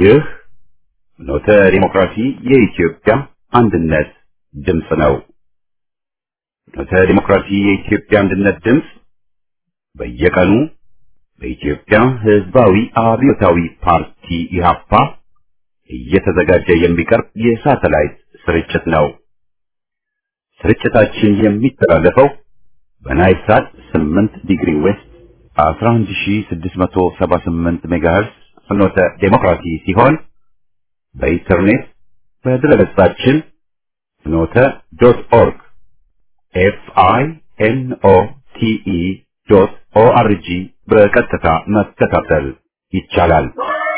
ይህ ኖተ ዲሞክራሲ የኢትዮጵያ አንድነት ድምፅ ነው። ኖተ ዲሞክራሲ የኢትዮጵያ አንድነት ድምፅ በየቀኑ በኢትዮጵያ ሕዝባዊ አብዮታዊ ፓርቲ ኢህአፓ እየተዘጋጀ የሚቀርብ የሳተላይት ስርጭት ነው። ስርጭታችን የሚተላለፈው በናይል ሳት 8 ዲግሪ ዌስት 11678 ሜጋሄርስ ፍኖተ ዴሞክራሲ ሲሆን በኢንተርኔት በድረገጻችን ፍኖተ ዶት ኦርግ ኤፍ አይ ኤን ኦ ቲ ኢ ዶት ኦ አር ጂ በቀጥታ መከታተል ይቻላል።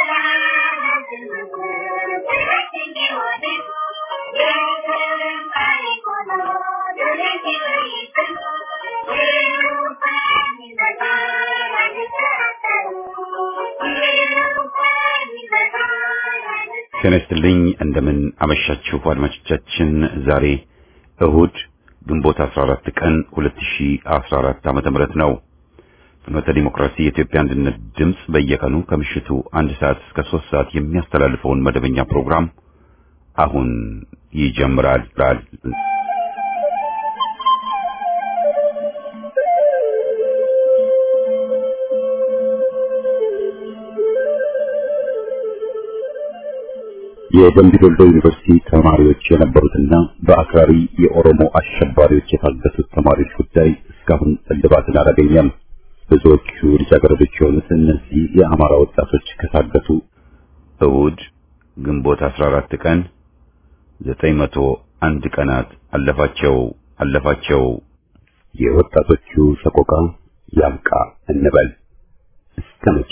ጤና ይስጥልኝ። እንደምን አመሻችሁ አድማጮቻችን። ዛሬ እሁድ ግንቦት 14 ቀን 2014 ዓመተ ምህረት ነው። ፍኖተ ዲሞክራሲ የኢትዮጵያ አንድነት ድምፅ በየቀኑ ከምሽቱ አንድ ሰዓት እስከ ሶስት ሰዓት የሚያስተላልፈውን መደበኛ ፕሮግራም አሁን ይጀምራል። የደምቢ ዶሎ ዩኒቨርሲቲ ተማሪዎች የነበሩትና በአክራሪ የኦሮሞ አሸባሪዎች የታገቱት ተማሪዎች ጉዳይ እስካሁን እልባትን አላገኘም። ብዙዎቹ ልጃገረዶች የሆኑት እነዚህ የአማራ ወጣቶች ከታገቱ እሁድ ግንቦት 14 ቀን 901 ቀናት አለፋቸው አለፋቸው። የወጣቶቹ ሰቆቃ ያብቃ እንበል እስከ መቼ?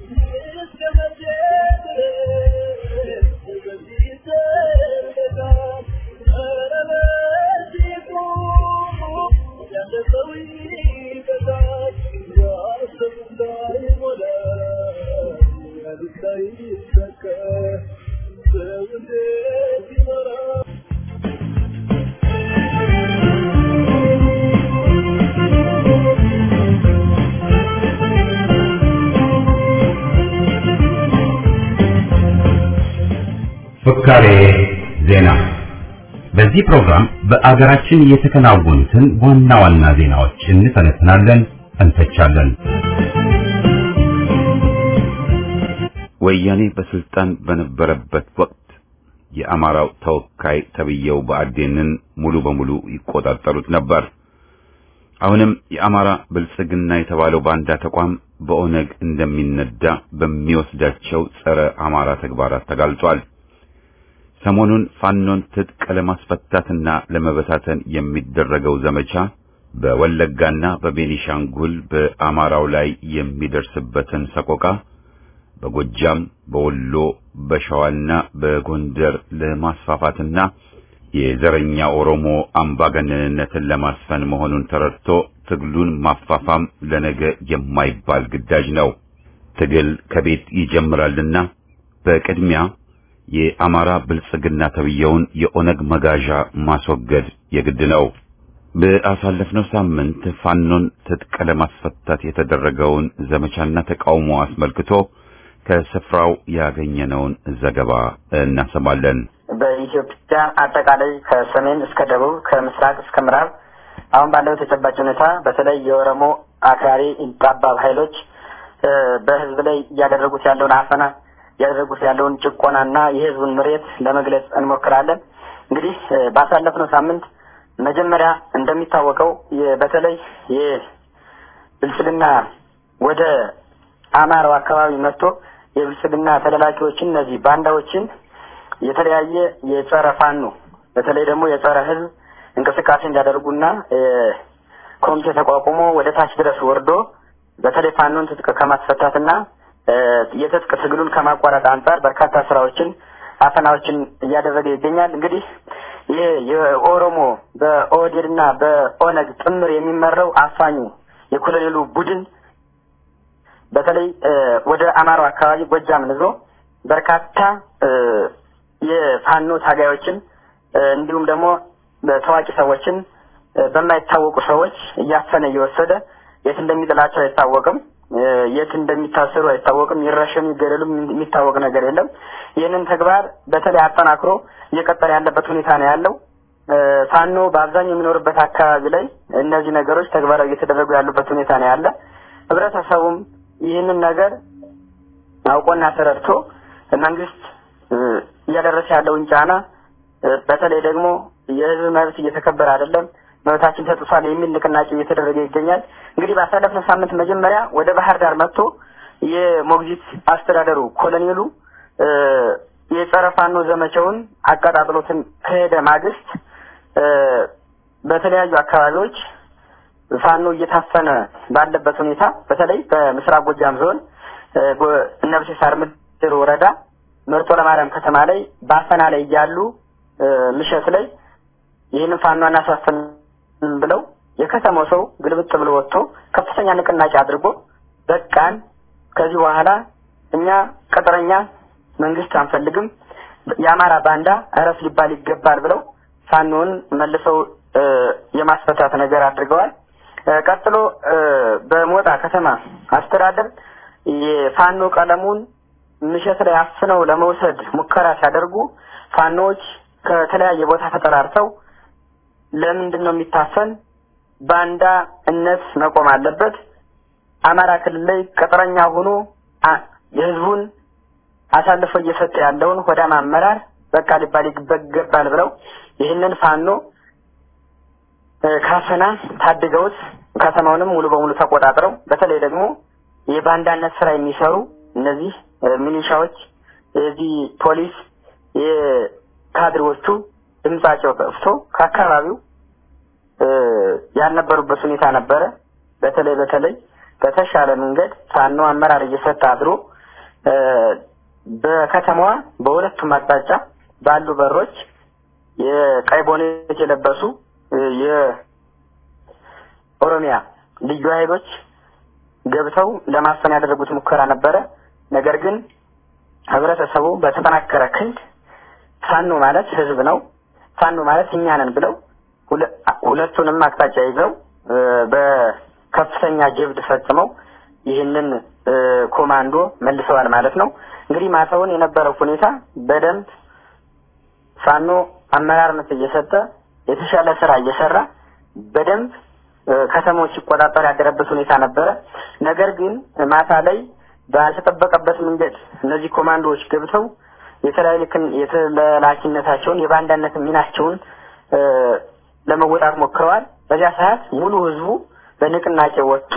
ፍካሬ ዜና። በዚህ ፕሮግራም በአገራችን የተከናወኑትን ዋና ዋና ዜናዎች እንተነትናለን፣ እንተቻለን። ወያኔ በስልጣን በነበረበት ወቅት የአማራው ተወካይ ተብየው ብአዴንን ሙሉ በሙሉ ይቆጣጠሩት ነበር። አሁንም የአማራ ብልጽግና የተባለው ባንዳ ተቋም በኦነግ እንደሚነዳ በሚወስዳቸው ጸረ አማራ ተግባራት ተጋልጧል። ሰሞኑን ፋኖን ትጥቅ ለማስፈታትና ለመበታተን የሚደረገው ዘመቻ በወለጋና በቤኒሻንጉል በአማራው ላይ የሚደርስበትን ሰቆቃ በጎጃም፣ በወሎ፣ በሸዋና በጎንደር ለማስፋፋትና የዘረኛ ኦሮሞ አምባገነንነትን ለማስፈን መሆኑን ተረድቶ ትግሉን ማፋፋም ለነገ የማይባል ግዳጅ ነው። ትግል ከቤት ይጀምራልና በቅድሚያ የአማራ ብልጽግና ተብየውን የኦነግ መጋዣ ማስወገድ የግድ ነው። በአሳለፍነው ሳምንት ፋኖን ትጥቅ ለማስፈታት የተደረገውን ዘመቻና ተቃውሞ አስመልክቶ ከስፍራው ያገኘነውን ዘገባ እናሰማለን። በኢትዮጵያ አጠቃላይ ከሰሜን እስከ ደቡብ ከምስራቅ እስከ ምዕራብ አሁን ባለው ተጨባጭ ሁኔታ በተለይ የኦሮሞ አክራሪ ጠባብ ኃይሎች በሕዝብ ላይ እያደረጉት ያለውን አፈና እያደረጉት ያለውን ጭቆናና የሕዝቡን ምሬት ለመግለጽ እንሞክራለን። እንግዲህ ባሳለፍነው ሳምንት መጀመሪያ እንደሚታወቀው በተለይ የብልጽግና ወደ አማራው አካባቢ መጥቶ የብልጽግና ተላላኪዎችን እነዚህ ባንዳዎችን የተለያየ የጸረ ፋኖ በተለይ ደግሞ የጸረ ህዝብ እንቅስቃሴ እንዲያደርጉና ኮሚቴ ተቋቁሞ ወደ ታች ድረስ ወርዶ በተለይ ፋኖን ትጥቅ ከማስፈታትና የትጥቅ ትግሉን ከማቋረጥ አንጻር በርካታ ስራዎችን አፈናዎችን እያደረገ ይገኛል። እንግዲህ ይህ የኦሮሞ በኦህዴድና በኦነግ ጥምር የሚመራው አፋኙ የኮሎኔሉ ቡድን በተለይ ወደ አማራው አካባቢ ጎጃም ይዞ በርካታ የፋኖ ታጋዮችን እንዲሁም ደግሞ ታዋቂ ሰዎችን በማይታወቁ ሰዎች እያፈነ እየወሰደ የት እንደሚጥላቸው አይታወቅም። የት እንደሚታሰሩ አይታወቅም። ይረሸኑ ይገደሉ የሚታወቅ ነገር የለም። ይህንን ተግባር በተለይ አጠናክሮ እየቀጠለ ያለበት ሁኔታ ነው ያለው። ፋኖ በአብዛኛው የሚኖርበት አካባቢ ላይ እነዚህ ነገሮች ተግባራዊ እየተደረጉ ያሉበት ሁኔታ ነው ያለ። ህብረተሰቡም ይህንን ነገር አውቆና ተረድቶ መንግስት እያደረሰ ያለውን ጫና በተለይ ደግሞ የህዝብ መብት እየተከበረ አይደለም፣ መብታችን ተጥሷል የሚል ንቅናቄ እየተደረገ ይገኛል። እንግዲህ ባሳለፍነው ሳምንት መጀመሪያ ወደ ባህር ዳር መጥቶ የሞግዚት አስተዳደሩ ኮሎኔሉ የጸረ ፋኖ ዘመቻውን አቀጣጥሎትን ከሄደ ማግስት በተለያዩ አካባቢዎች ፋኖ እየታፈነ ባለበት ሁኔታ በተለይ በምስራቅ ጎጃም ዞን እነብሴ ሳር ምድር ወረዳ መርጦ ለማርያም ከተማ ላይ ባፈና ላይ እያሉ ምሸት ላይ ይህንን ፋኖ አናሳፍንም ብለው የከተማው ሰው ግልብጥ ብሎ ወጥቶ ከፍተኛ ንቅናቄ አድርጎ በቃን፣ ከዚህ በኋላ እኛ ቅጥረኛ መንግስት አንፈልግም፣ የአማራ ባንዳ እረፍ ሊባል ይገባል ብለው ፋኖን መልሰው የማስፈታት ነገር አድርገዋል። ቀጥሎ በሞጣ ከተማ አስተዳደር የፋኖ ቀለሙን ምሸት ላይ አፍነው ለመውሰድ ሙከራ ሲያደርጉ ፋኖዎች ከተለያየ ቦታ ተጠራርተው ለምንድን ነው የሚታፈን? ባንዳ እነት መቆም አለበት። አማራ ክልል ላይ ቅጥረኛ ሆኖ የህዝቡን አሳልፎ እየሰጠ ያለውን ሆዳም አመራር በቃ ሊባል ይገባል ብለው ይህንን ፋኖ ካፈና ታድገውት ከተማውንም ሙሉ በሙሉ ተቆጣጥረው በተለይ ደግሞ የባንዳነት ስራ የሚሰሩ እነዚህ ሚሊሻዎች፣ የዚህ ፖሊስ፣ የካድሬዎቹ ድምጻቸው ጠፍቶ ከአካባቢው ያልነበሩበት ሁኔታ ነበረ። በተለይ በተለይ በተሻለ መንገድ ፋኖ አመራር እየሰጠ አድሮ በከተማዋ በሁለቱም አቅጣጫ ባሉ በሮች የቀይ ቦኔት የለበሱ የኦሮሚያ ልዩ ኃይሎች ገብተው ለማፈን ያደረጉት ሙከራ ነበረ። ነገር ግን ህብረተሰቡ በተጠናከረ ክንድ ፋኖ ማለት ህዝብ ነው፣ ፋኖ ማለት እኛ ነን ብለው ሁለቱንም አቅጣጫ ይዘው በከፍተኛ ጀብድ ፈጽመው ይህንን ኮማንዶ መልሰዋል ማለት ነው። እንግዲህ ማታውን የነበረው ሁኔታ በደንብ ፋኖ አመራርነት እየሰጠ የተሻለ ስራ እየሰራ በደንብ ከተሞች ሲቆጣጠር ያደረበት ሁኔታ ነበረ። ነገር ግን ማታ ላይ ባልተጠበቀበት መንገድ እነዚህ ኮማንዶዎች ገብተው የተላላኪነታቸውን የባንዳነት ሚናቸውን ለመወጣት ሞክረዋል። በዚያ ሰዓት ሙሉ ህዝቡ በንቅናቄ ወጥቶ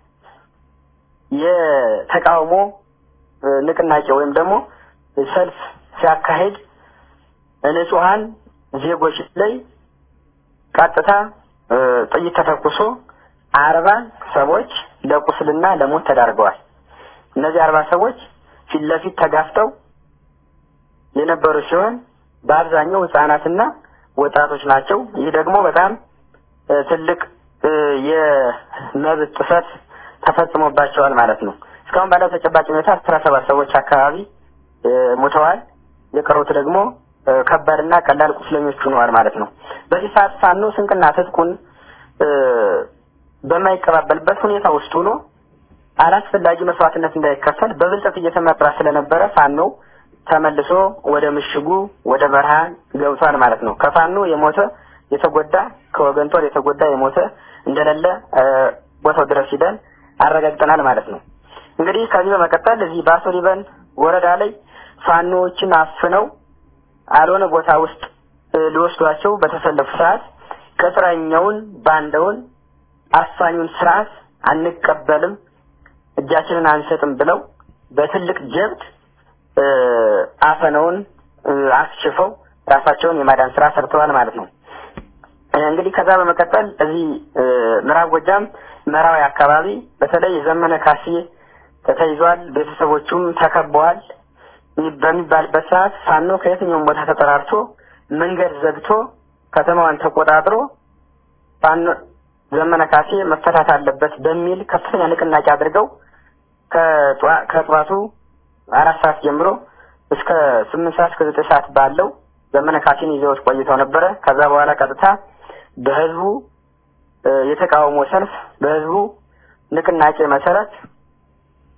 የተቃውሞ ንቅናቄ ወይም ደግሞ ሰልፍ ሲያካሄድ ንጹሐን ዜጎች ላይ ቀጥታ ጥይት ተተኩሶ አርባ ሰዎች ለቁስልና ለሞት ተዳርገዋል። እነዚህ አርባ ሰዎች ፊት ለፊት ተጋፍተው የነበሩ ሲሆን በአብዛኛው ህጻናትና ወጣቶች ናቸው። ይህ ደግሞ በጣም ትልቅ የመብት ጥሰት ተፈጽሞባቸዋል ማለት ነው። እስካሁን ባለው ተጨባጭ ሁኔታ አስራ ሰባት ሰዎች አካባቢ ሞተዋል። የቀሩት ደግሞ ከባድና ቀላል ቁስለኞች ሆነዋል ማለት ነው። በዚህ ሰዓት ፋኖ ስንቅና ትጥቁን በማይቀባበልበት ሁኔታ ውስጥ ሆኖ አላስፈላጊ መስዋዕትነት እንዳይከፈል በብልጠት እየተመራ ስለነበረ ፋኖ ተመልሶ ወደ ምሽጉ ወደ በረሃ ገብቷል ማለት ነው። ከፋኖ የሞተ የተጎዳ ከወገን ጦር የተጎዳ የሞተ እንደሌለ ቦታው ድረስ ሂደን አረጋግጠናል ማለት ነው። እንግዲህ ከዚህ በመቀጠል እዚህ በአሶ ሊበን ወረዳ ላይ ፋኖዎችን አፍነው አልሆነ ቦታ ውስጥ ሊወስዷቸው በተሰለፉ ሰዓት ቅጥረኛውን ባንዳውን አፋኙን ስርዓት አንቀበልም፣ እጃችንን አንሰጥም ብለው በትልቅ ጀብድ አፈነውን አስችፈው ራሳቸውን የማዳን ስራ ሰርተዋል ማለት ነው። እንግዲህ ከዛ በመቀጠል እዚህ ምዕራብ ጎጃም መራዊ አካባቢ በተለይ የዘመነ ካሴ ተይዟል፣ ቤተሰቦቹም ተከበዋል በሚባልበት ሰዓት ፋኖ ከየትኛውም ቦታ ተጠራርቶ መንገድ ዘግቶ ከተማዋን ተቆጣጥሮ ፋኖ ዘመነ ካሴ መፈታት አለበት በሚል ከፍተኛ ንቅናቄ አድርገው ከጠዋቱ አራት ሰዓት ጀምሮ እስከ ስምንት ሰዓት እስከ ዘጠኝ ሰዓት ባለው ዘመነ ካሴን ይዘውት ቆይተው ነበረ። ከዛ በኋላ ቀጥታ በህዝቡ የተቃውሞ ሰልፍ በህዝቡ ንቅናቄ መሰረት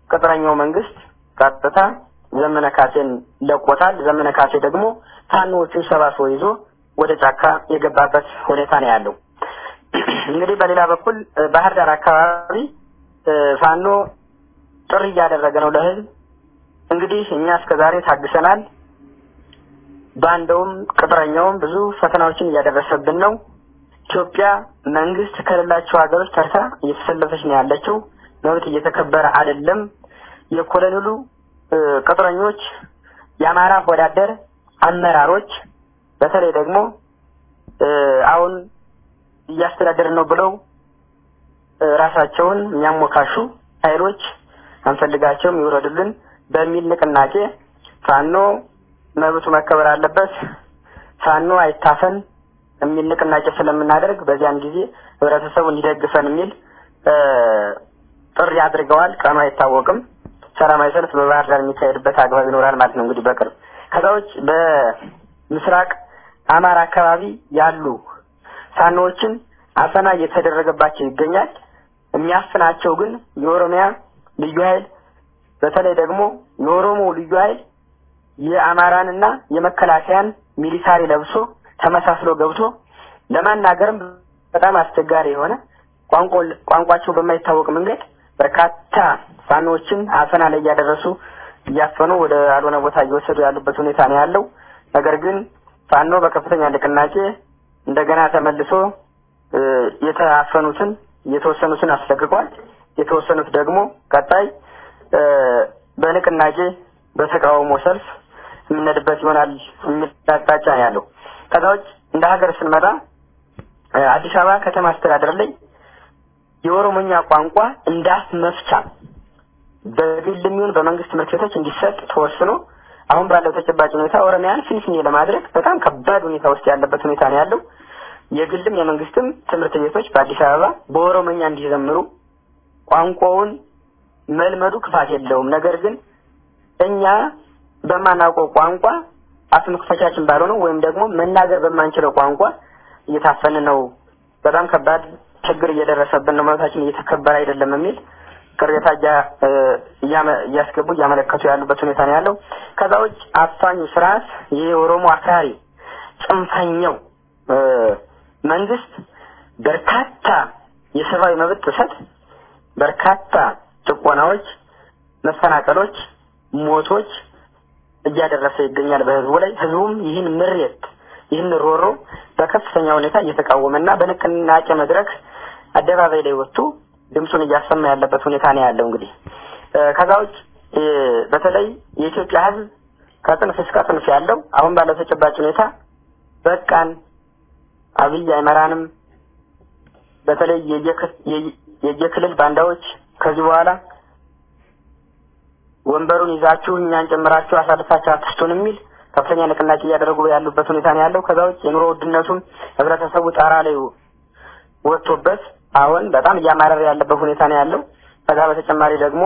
ቅጥረኛው መንግስት ቀጥታ ዘመነ ካሴን ለቆታል። ዘመነ ካሴ ደግሞ ፋኖዎቹን ሰባስቦ ይዞ ወደ ጫካ የገባበት ሁኔታ ነው ያለው። እንግዲህ በሌላ በኩል ባህር ዳር አካባቢ ፋኖ ጥሪ እያደረገ ነው ለህዝብ። እንግዲህ እኛ እስከዛሬ ታግሰናል። ባንዳውም ቅጥረኛውም ብዙ ፈተናዎችን እያደረሰብን ነው። ኢትዮጵያ መንግስት ከሌላቸው ሀገሮች ተርታ እየተሰለፈች ነው ያለችው። መብት እየተከበረ አይደለም። የኮሎኔሉ ቅጥረኞች፣ የአማራ ወዳደር አመራሮች በተለይ ደግሞ አሁን እያስተዳደርን ነው ብለው ራሳቸውን የሚያሞካሹ ኃይሎች አንፈልጋቸውም ይውረዱልን በሚል ንቅናቄ ፋኖ መብቱ መከበር አለበት፣ ፋኖ አይታፈን የሚል ንቅናቄ ስለምናደርግ በዚያን ጊዜ ህብረተሰቡ እንዲደግፈን የሚል ጥሪ አድርገዋል። ቀኑ አይታወቅም። ሰላማዊ ሰልፍ በባህር ዳር የሚካሄድበት አግባብ ይኖራል ማለት ነው። እንግዲህ በቅርብ ከዛ ውጭ በምስራቅ አማራ አካባቢ ያሉ ፋኖዎችን አፈና እየተደረገባቸው ይገኛል። የሚያፍናቸው ግን የኦሮሚያ ልዩ ኃይል በተለይ ደግሞ የኦሮሞ ልዩ ኃይል የአማራንና የመከላከያን ሚሊታሪ ለብሶ ተመሳስሎ ገብቶ ለማናገርም በጣም አስቸጋሪ የሆነ ቋንቋቸው በማይታወቅ መንገድ በርካታ ፋኖዎችን አፈና ላይ እያደረሱ እያፈኑ ወደ አልሆነ ቦታ እየወሰዱ ያሉበት ሁኔታ ነው ያለው። ነገር ግን ፋኖ በከፍተኛ ንቅናቄ እንደገና ተመልሶ የተአፈኑትን የተወሰኑትን አስለቅቋል። የተወሰኑት ደግሞ ቀጣይ በንቅናቄ በተቃውሞ ሰልፍ የምንሄድበት ይሆናል የሚል አቅጣጫ ነው ያለው። ከዛ ውጭ እንደ ሀገር ስንመጣ አዲስ አበባ ከተማ አስተዳደር ላይ የኦሮሞኛ ቋንቋ እንዳፍ መፍቻ በግልም ይሁን በመንግስት ትምህርት ቤቶች እንዲሰጥ ተወስኖ አሁን ባለው ተጨባጭ ሁኔታ ኦሮሚያን ፊንፊኔ ለማድረግ በጣም ከባድ ሁኔታ ውስጥ ያለበት ሁኔታ ነው ያለው። የግልም የመንግስትም ትምህርት ቤቶች በአዲስ አበባ በኦሮሞኛ እንዲዘምሩ ቋንቋውን መልመዱ ክፋት የለውም። ነገር ግን እኛ በማናውቀው ቋንቋ አፍ መክፈቻችን ባልሆነው ወይም ደግሞ መናገር በማንችለው ቋንቋ እየታፈን ነው። በጣም ከባድ ችግር እየደረሰብን ነው። መብታችን እየተከበረ አይደለም የሚል ቅሬታ እያስገቡ እያመለከቱ ያሉበት ሁኔታ ነው ያለው። ከዛ ውጭ አፋኙ ስርዓት ይህ የኦሮሞ አክራሪ ጽንፈኛው መንግስት በርካታ የሰብአዊ መብት ጥሰት፣ በርካታ ጭቆናዎች፣ መፈናቀሎች፣ ሞቶች እያደረሰ ይገኛል በህዝቡ ላይ። ህዝቡም ይህን ምሬት ይህን ሮሮ በከፍተኛ ሁኔታ እየተቃወመና በንቅናቄ መድረክ አደባባይ ላይ ወጥቶ ድምፁን እያሰማ ያለበት ሁኔታ ነው ያለው። እንግዲህ ከዛ ውጭ በተለይ የኢትዮጵያ ህዝብ ከጥንፍ እስከ ጥንፍ ያለው አሁን ባለው ተጨባጭ ሁኔታ በቃን፣ አብይ አይመራንም፣ በተለይ የየክልል ባንዳዎች ከዚህ በኋላ ወንበሩን ይዛችሁ እኛን ጨምራችሁ አሳልፋችሁ አትስጡን የሚል ከፍተኛ ንቅናቄ እያደረጉ ያሉበት ሁኔታ ነው ያለው። ከዛ ውጭ የኑሮ ውድነቱን ህብረተሰቡ ጣራ ላይ ወጥቶበት አሁን በጣም እያማረረ ያለበት ሁኔታ ነው ያለው። ከዛ በተጨማሪ ደግሞ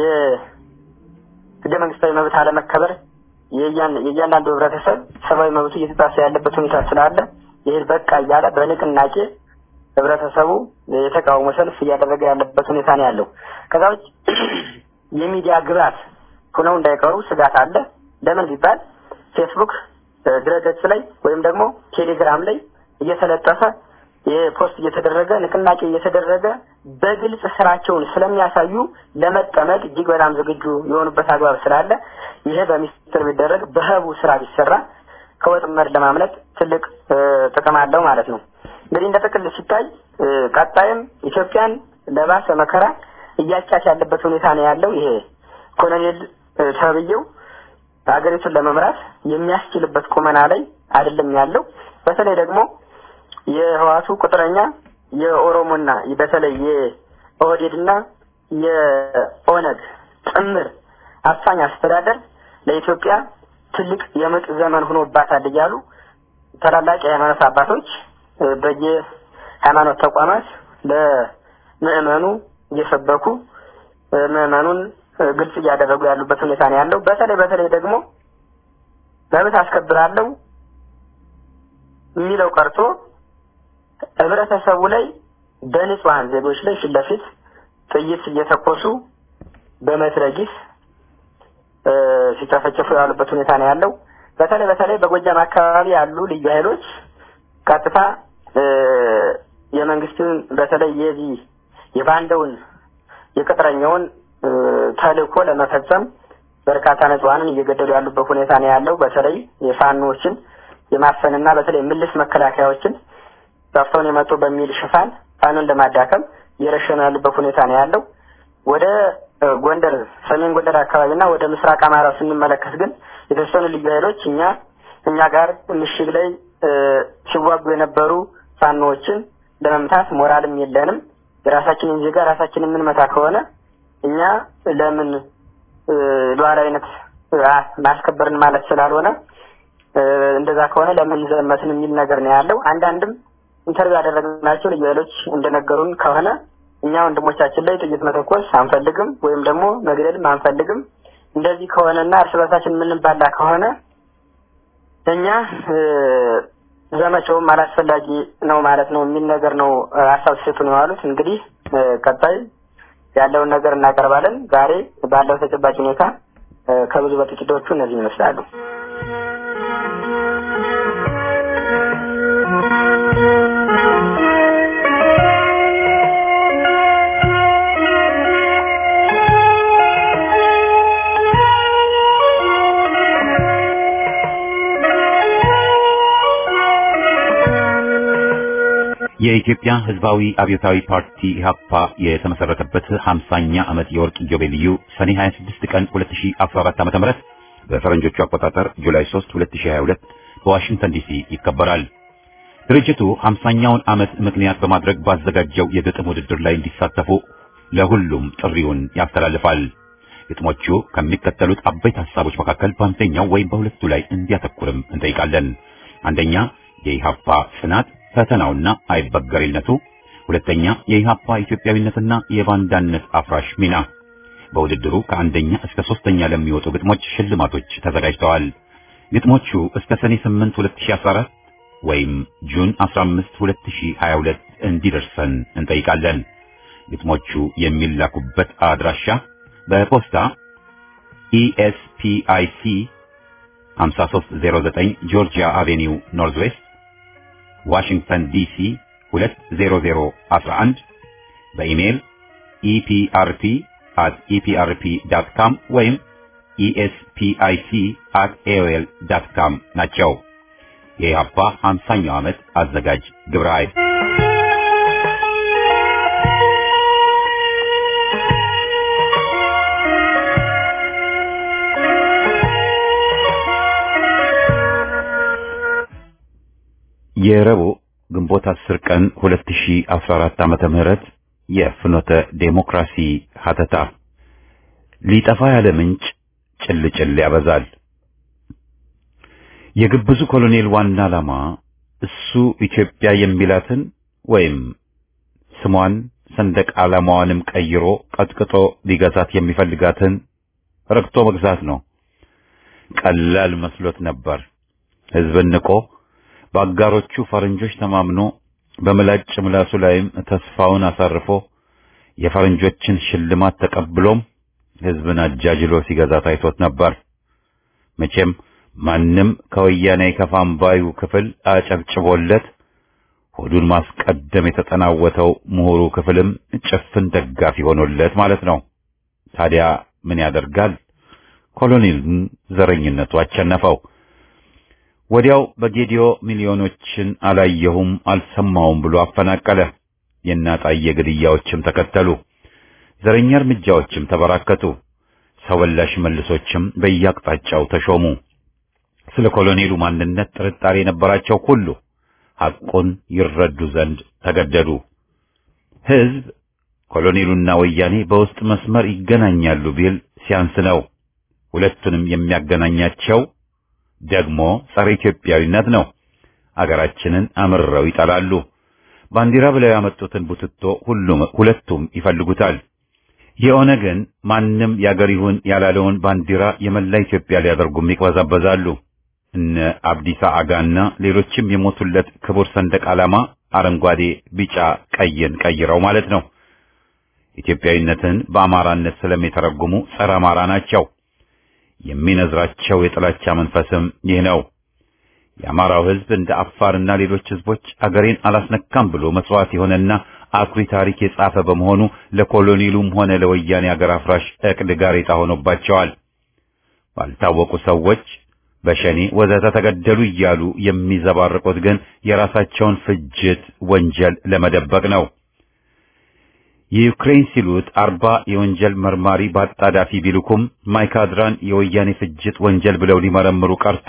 የህገ መንግስታዊ መብት አለመከበር የእያንዳንዱ ህብረተሰብ ሰብአዊ መብቱ እየተጣሰ ያለበት ሁኔታ ስላለ ይህ በቃ እያለ በንቅናቄ ህብረተሰቡ የተቃውሞ ሰልፍ እያደረገ ያለበት ሁኔታ ነው ያለው። ከዛ ውጭ የሚዲያ ግብዓት ሆነው እንዳይቀሩ ስጋት አለ። ለምን ቢባል ፌስቡክ ድረገጽ ላይ ወይም ደግሞ ቴሌግራም ላይ እየተለጠፈ የፖስት እየተደረገ ንቅናቄ እየተደረገ በግልጽ ስራቸውን ስለሚያሳዩ ለመጠመድ እጅግ በጣም ዝግጁ የሆኑበት አግባብ ስላለ ይሄ በሚስጥር ቢደረግ በህቡ ስራ ቢሰራ ከወጥመድ ለማምለጥ ትልቅ ጥቅም አለው ማለት ነው። እንግዲህ እንደ ጥቅል ሲታይ ቀጣይም ኢትዮጵያን ለባሰ መከራ እያጫች ያለበት ሁኔታ ነው ያለው። ይሄ ኮሎኔል ተብዬው ሀገሪቱን ለመምራት የሚያስችልበት ቁመና ላይ አይደለም ያለው። በተለይ ደግሞ የህዋቱ ቁጥረኛ የኦሮሞና በተለይ የኦህዴድና የኦነግ ጥምር አፋኝ አስተዳደር ለኢትዮጵያ ትልቅ የምጥ ዘመን ሆኖባታል እያሉ ታላላቅ የሃይማኖት አባቶች በየሃይማኖት ተቋማት ለምዕመኑ እየሰበኩ ምዕመኑን ግልጽ እያደረጉ ያሉበት ሁኔታ ነው ያለው። በተለይ በተለይ ደግሞ መብት አስከብራለሁ የሚለው ቀርቶ ህብረተሰቡ ላይ በንጹሐን ዜጎች ላይ ፊት ለፊት ጥይት እየተኮሱ በመትረጊስ ሲጨፈጨፉ ያሉበት ሁኔታ ነው ያለው። በተለይ በተለይ በጎጃም አካባቢ ያሉ ልዩ ኃይሎች ቀጥታ የመንግስትን በተለይ የዚህ የባንዳውን የቅጥረኛውን ተልእኮ ለመፈጸም በርካታ ንጹሐንን እየገደሉ ያሉበት ሁኔታ ነው ያለው። በተለይ የፋኖዎችን የማፈንና በተለይ ምልስ መከላከያዎችን ጠፍተውን የመጡ በሚል ሽፋን ፋኖን ለማዳከም እየረሸኑ ያሉበት ሁኔታ ነው ያለው። ወደ ጎንደር ሰሜን ጎንደር አካባቢና ወደ ምስራቅ አማራ ስንመለከት ግን የተወሰኑ ልዩ ኃይሎች እኛ እኛ ጋር ምሽግ ላይ ሲዋጉ የነበሩ ፋኖዎችን ለመምታት ሞራልም የለንም። የራሳችንን ዜጋ ራሳችን የምንመታ ከሆነ እኛ ለምን ሉዓላዊነት ማስከበርን ማለት ስላልሆነ እንደዛ ከሆነ ለምን ዘመትን የሚል ነገር ነው ያለው። አንዳንድም ኢንተርቪው ያደረግናቸው ልዩ ኃይሎች እንደነገሩን ከሆነ እኛ ወንድሞቻችን ላይ ጥይት መተኮስ አንፈልግም፣ ወይም ደግሞ መግደልም አንፈልግም። እንደዚህ ከሆነና እርስ በርሳችን የምንባላ ከሆነ እኛ ዘመቻውም አላስፈላጊ ነው ማለት ነው የሚል ነገር ነው ሀሳብ ሲሰጡ ነው የዋሉት። እንግዲህ ቀጣይ ያለውን ነገር እናቀርባለን። ዛሬ ባለው ተጨባጭ ሁኔታ ከብዙ በጥቂቶቹ እነዚህ ይመስላሉ። የኢትዮጵያ ሕዝባዊ አብዮታዊ ፓርቲ ኢህአፓ የተመሰረተበት 50ኛ ዓመት የወርቅ ኢዮቤልዩ ሰኔ 26 ቀን 2014 ዓ.ም በፈረንጆቹ አቆጣጠር ጁላይ 3 2022 በዋሽንግተን ዲሲ ይከበራል። ድርጅቱ 50ኛውን ዓመት ምክንያት በማድረግ ባዘጋጀው የግጥም ውድድር ላይ እንዲሳተፉ ለሁሉም ጥሪውን ያስተላልፋል። ግጥሞቹ ከሚከተሉት አበይት ሐሳቦች መካከል በአንደኛው ወይም በሁለቱ ላይ እንዲያተኩርም እንጠይቃለን። አንደኛ የኢህአፓ ጽናት ፈተናውና አይበገሬነቱ፣ ሁለተኛ የኢህአፓ ኢትዮጵያዊነትና የባንዳነት አፍራሽ ሚና። በውድድሩ ከአንደኛ እስከ ሶስተኛ ለሚወጡ ግጥሞች ሽልማቶች ተዘጋጅተዋል። ግጥሞቹ እስከ ሰኔ 8 2014 ወይም ጁን 15 2022 እንዲደርሰን እንጠይቃለን። ግጥሞቹ የሚላኩበት አድራሻ በፖስታ ኢኤስፒአይሲ 5309 ጆርጂያ አቬኒው ኖርዝ ዌስት ዋሽንግተን ዲሲ 20011 በኢሜይል ኢፒአርፒ at eprp.com ወይም espic at aol.com ናቸው። የኢህአፓ 50ኛው ዓመት አዘጋጅ ግብረ ኃይል የረቡዕ ግንቦት 10 ቀን 2014 ዓመተ ምህረት የፍኖተ ዴሞክራሲ ሀተታ ሊጠፋ ያለ ምንጭ ጭልጭል ያበዛል። የግብዙ ኮሎኔል ዋና ዓላማ እሱ ኢትዮጵያ የሚላትን ወይም ስሟን ሰንደቅ ዓላማዋንም ቀይሮ ቀጥቅጦ ሊገዛት የሚፈልጋትን ረግጦ መግዛት ነው። ቀላል መስሎት ነበር። ሕዝብን ንቆ በአጋሮቹ ፈረንጆች ተማምኖ በምላጭ ምላሱ ላይም ተስፋውን አሳርፎ የፈረንጆችን ሽልማት ተቀብሎም ሕዝብን አጃጅሎ ሲገዛ ታይቶት ነበር። መቼም ማንም ከወያኔ ከፋም ባዩ ክፍል አጨብጭቦለት ሆዱን ማስቀደም የተጠናወተው ምሁሩ ክፍልም ጭፍን ደጋፊ ሆኖለት ማለት ነው። ታዲያ ምን ያደርጋል? ኮሎኔልን ዘረኝነቱ አቸነፈው። ወዲያው በጌዲዮ ሚሊዮኖችን አላየሁም አልሰማውም ብሎ አፈናቀለ። የእናጣየ ግድያዎችም ተከተሉ። ዘረኛ እርምጃዎችም ተበራከቱ። ሰው በላሽ መልሶችም በየአቅጣጫው ተሾሙ። ስለ ኮሎኔሉ ማንነት ጥርጣሬ የነበራቸው ሁሉ ሐቁን ይረዱ ዘንድ ተገደዱ። ሕዝብ ኮሎኔሉና ወያኔ በውስጥ መስመር ይገናኛሉ ቢል ሲያንስ ነው። ሁለቱንም የሚያገናኛቸው ደግሞ ጸረ ኢትዮጵያዊነት ነው። አገራችንን አምርረው ይጠላሉ። ባንዲራ ብለው ያመጡትን ቡትቶ ሁሉም ሁለቱም ይፈልጉታል። የኦነግን ማንም ያገር ይሁን ያላለውን ባንዲራ የመላ ኢትዮጵያ ሊያደርጉም ይቅበዛበዛሉ። እነ አብዲሳ አጋና ሌሎችም የሞቱለት ክቡር ሰንደቅ ዓላማ አረንጓዴ፣ ቢጫ፣ ቀይን ቀይረው ማለት ነው። ኢትዮጵያዊነትን በአማራነት ስለሚተረጉሙ ጸረ አማራ ናቸው። የሚነዝራቸው የጥላቻ መንፈስም ይህ ነው። የአማራው ሕዝብ እንደ አፋርና ሌሎች ሕዝቦች አገሬን አላስነካም ብሎ መስዋዕት የሆነና አኩሪ ታሪክ የጻፈ በመሆኑ ለኮሎኔሉም ሆነ ለወያኔ አገር አፍራሽ እቅድ ጋሬጣ ሆኖባቸዋል። ባልታወቁ ሰዎች በሸኔ ወዘተ ተገደሉ እያሉ የሚዘባርቁት ግን የራሳቸውን ፍጅት ወንጀል ለመደበቅ ነው። የዩክሬን ሲሉት አርባ የወንጀል መርማሪ በአጣዳፊ ቢልኩም ማይካድራን የወያኔ ፍጅት ወንጀል ብለው ሊመረምሩ ቀርቶ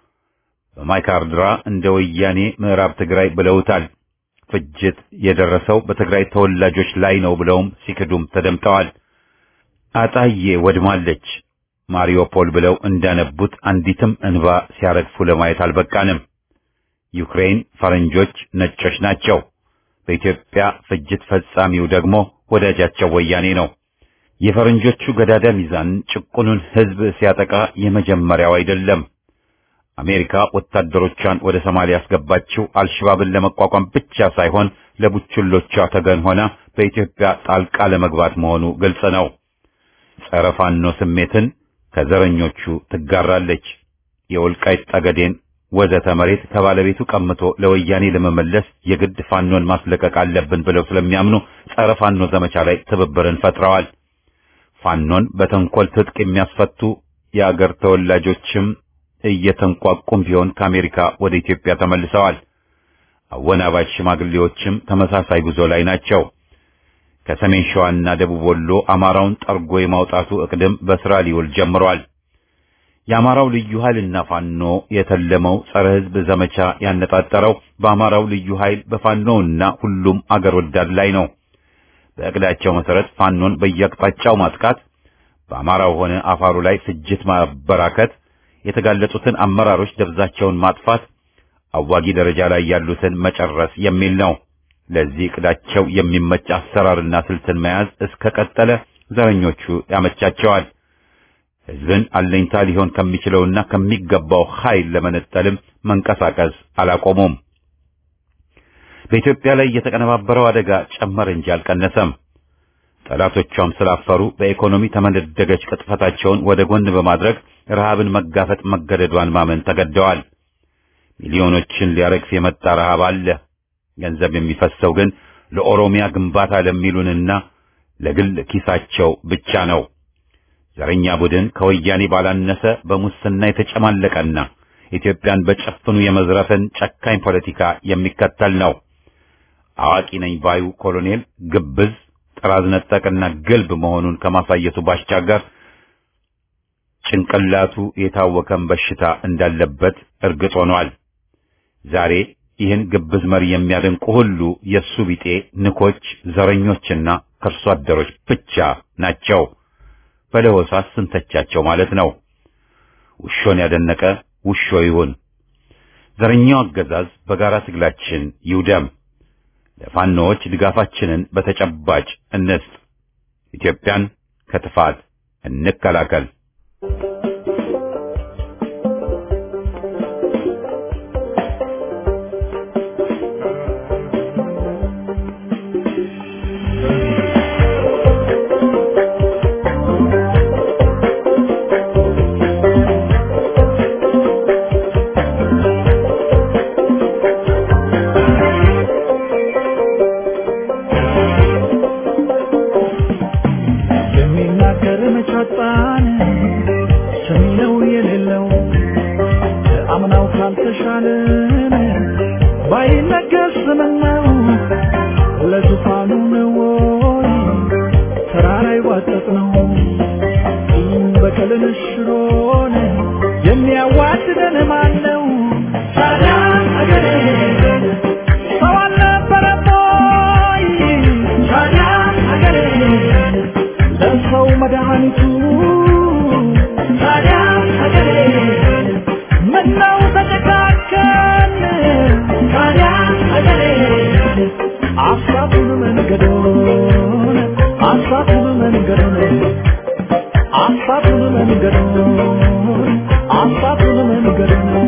በማይካድራ እንደ ወያኔ ምዕራብ ትግራይ ብለውታል። ፍጅት የደረሰው በትግራይ ተወላጆች ላይ ነው ብለውም ሲክዱም ተደምጠዋል። አጣዬ ወድማለች ማሪዮፖል ብለው እንዳነቡት አንዲትም እንባ ሲያረግፉ ለማየት አልበቃንም። ዩክሬን ፈረንጆች ነጮች ናቸው። በኢትዮጵያ ፍጅት ፈጻሚው ደግሞ ወዳጃቸው ወያኔ ነው። የፈረንጆቹ ገዳዳ ሚዛን ጭቁኑን ሕዝብ ሲያጠቃ የመጀመሪያው አይደለም። አሜሪካ ወታደሮቿን ወደ ሶማሊያ ያስገባችው አልሸባብን ለመቋቋም ብቻ ሳይሆን ለቡችሎቿ ተገን ሆና በኢትዮጵያ ጣልቃ ለመግባት መሆኑ ግልጽ ነው። ጸረ ፋኖ ስሜትን ከዘረኞቹ ትጋራለች። የወልቃይት ጠገዴን ወዘተ መሬት ከባለቤቱ ቀምቶ ለወያኔ ለመመለስ የግድ ፋኖን ማስለቀቅ አለብን ብለው ስለሚያምኑ ጸረ ፋኖ ዘመቻ ላይ ትብብርን ፈጥረዋል። ፋኖን በተንኮል ትጥቅ የሚያስፈቱ የአገር ተወላጆችም እየተንቋቁም ቢሆን ከአሜሪካ ወደ ኢትዮጵያ ተመልሰዋል። አወናባጅ ሽማግሌዎችም ተመሳሳይ ጉዞ ላይ ናቸው። ከሰሜን ሸዋና ደቡብ ወሎ አማራውን ጠርጎ የማውጣቱ እቅድም በስራ ሊውል ጀምሯል። የአማራው ልዩ ኃይልና ፋኖ የተለመው ጸረ ሕዝብ ዘመቻ ያነጣጠረው በአማራው ልዩ ኃይል በፋኖውና ሁሉም አገር ወዳድ ላይ ነው። በእቅዳቸው መሰረት ፋኖን በየአቅጣጫው ማጥቃት፣ በአማራው ሆነ አፋሩ ላይ ፍጅት ማበራከት፣ የተጋለጡትን አመራሮች ደብዛቸውን ማጥፋት፣ አዋጊ ደረጃ ላይ ያሉትን መጨረስ የሚል ነው። ለዚህ እቅዳቸው የሚመች አሰራርና ስልትን መያዝ እስከ ቀጠለ ዘረኞቹ ያመቻቸዋል። ሕዝብን አለኝታ ሊሆን ከሚችለውና ከሚገባው ኃይል ለመነጠልም መንቀሳቀስ አላቆሙም። በኢትዮጵያ ላይ የተቀነባበረው አደጋ ጨመረ እንጂ አልቀነሰም። ጠላቶቿም ስላፈሩ በኢኮኖሚ ተመነደገች ቅጥፈታቸውን ወደ ጎን በማድረግ ረሃብን መጋፈጥ መገደዷን ማመን ተገደዋል። ሚሊዮኖችን ሊያረግፍ የመጣ ረሃብ አለ። ገንዘብ የሚፈሰው ግን ለኦሮሚያ ግንባታ ለሚሉንና ለግል ኪሳቸው ብቻ ነው። ዘረኛ ቡድን ከወያኔ ባላነሰ በሙስና የተጨማለቀና ኢትዮጵያን በጨፍኑ የመዝረፍን ጨካኝ ፖለቲካ የሚከተል ነው። አዋቂ ነኝ ባዩ ኮሎኔል ግብዝ፣ ጥራዝ ነጠቅና ግልብ መሆኑን ከማሳየቱ ባሻገር ጭንቅላቱ የታወከን በሽታ እንዳለበት እርግጥ ሆኗል። ዛሬ ይህን ግብዝ መሪ የሚያደንቁ ሁሉ የሱ ቢጤ ንኮች፣ ዘረኞችና ከርሶ አደሮች ብቻ ናቸው። በለሆሳስ ስንተቻቸው ማለት ነው። ውሾን ያደነቀ ውሾ ይሁን። ዘረኛው አገዛዝ በጋራ ትግላችን ይውደም። ለፋኖዎች ድጋፋችንን በተጨባጭ እንስጥ። ኢትዮጵያን ከጥፋት እንከላከል። የሚናገር መቻጣን ሰሚነው የሌለው አምናው ካልተሻለን ባይነገር ስምነው ለዙፋኑ ነው ወይ ተራራ ይዋጠጥ ነው በቀልን ሽሮን የሚያዋድደን ማን ነው? ታዲያ አገሬ ሰው አልነበረም ወይ? ታዲያ አገሬ ለሰው መድኃኒቱ ታዲያ ሀገሬ ምነው ተጨካከን ታዲያ ሀገሬ አሳቱን መንገዶን አሳቱን መንገዶን አሳቱን መንገዶን አሳቱን መንገዶን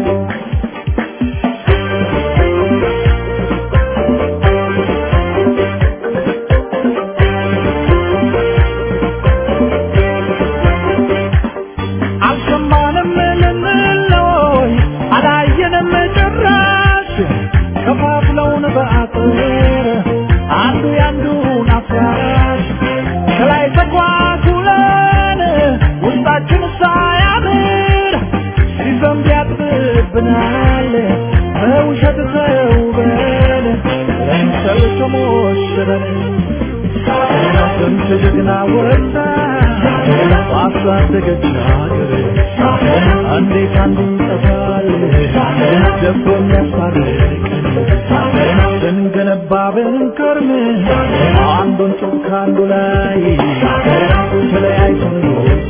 ጀግና ወጣ ባሳደገች ሀገር እንዴት አንዱ ይጠፋል ደፍሮ የሚያስታርቀን ስንገነባ ብንከርም አንዱን ጡብ ከአንዱ ላይ ተለያይተን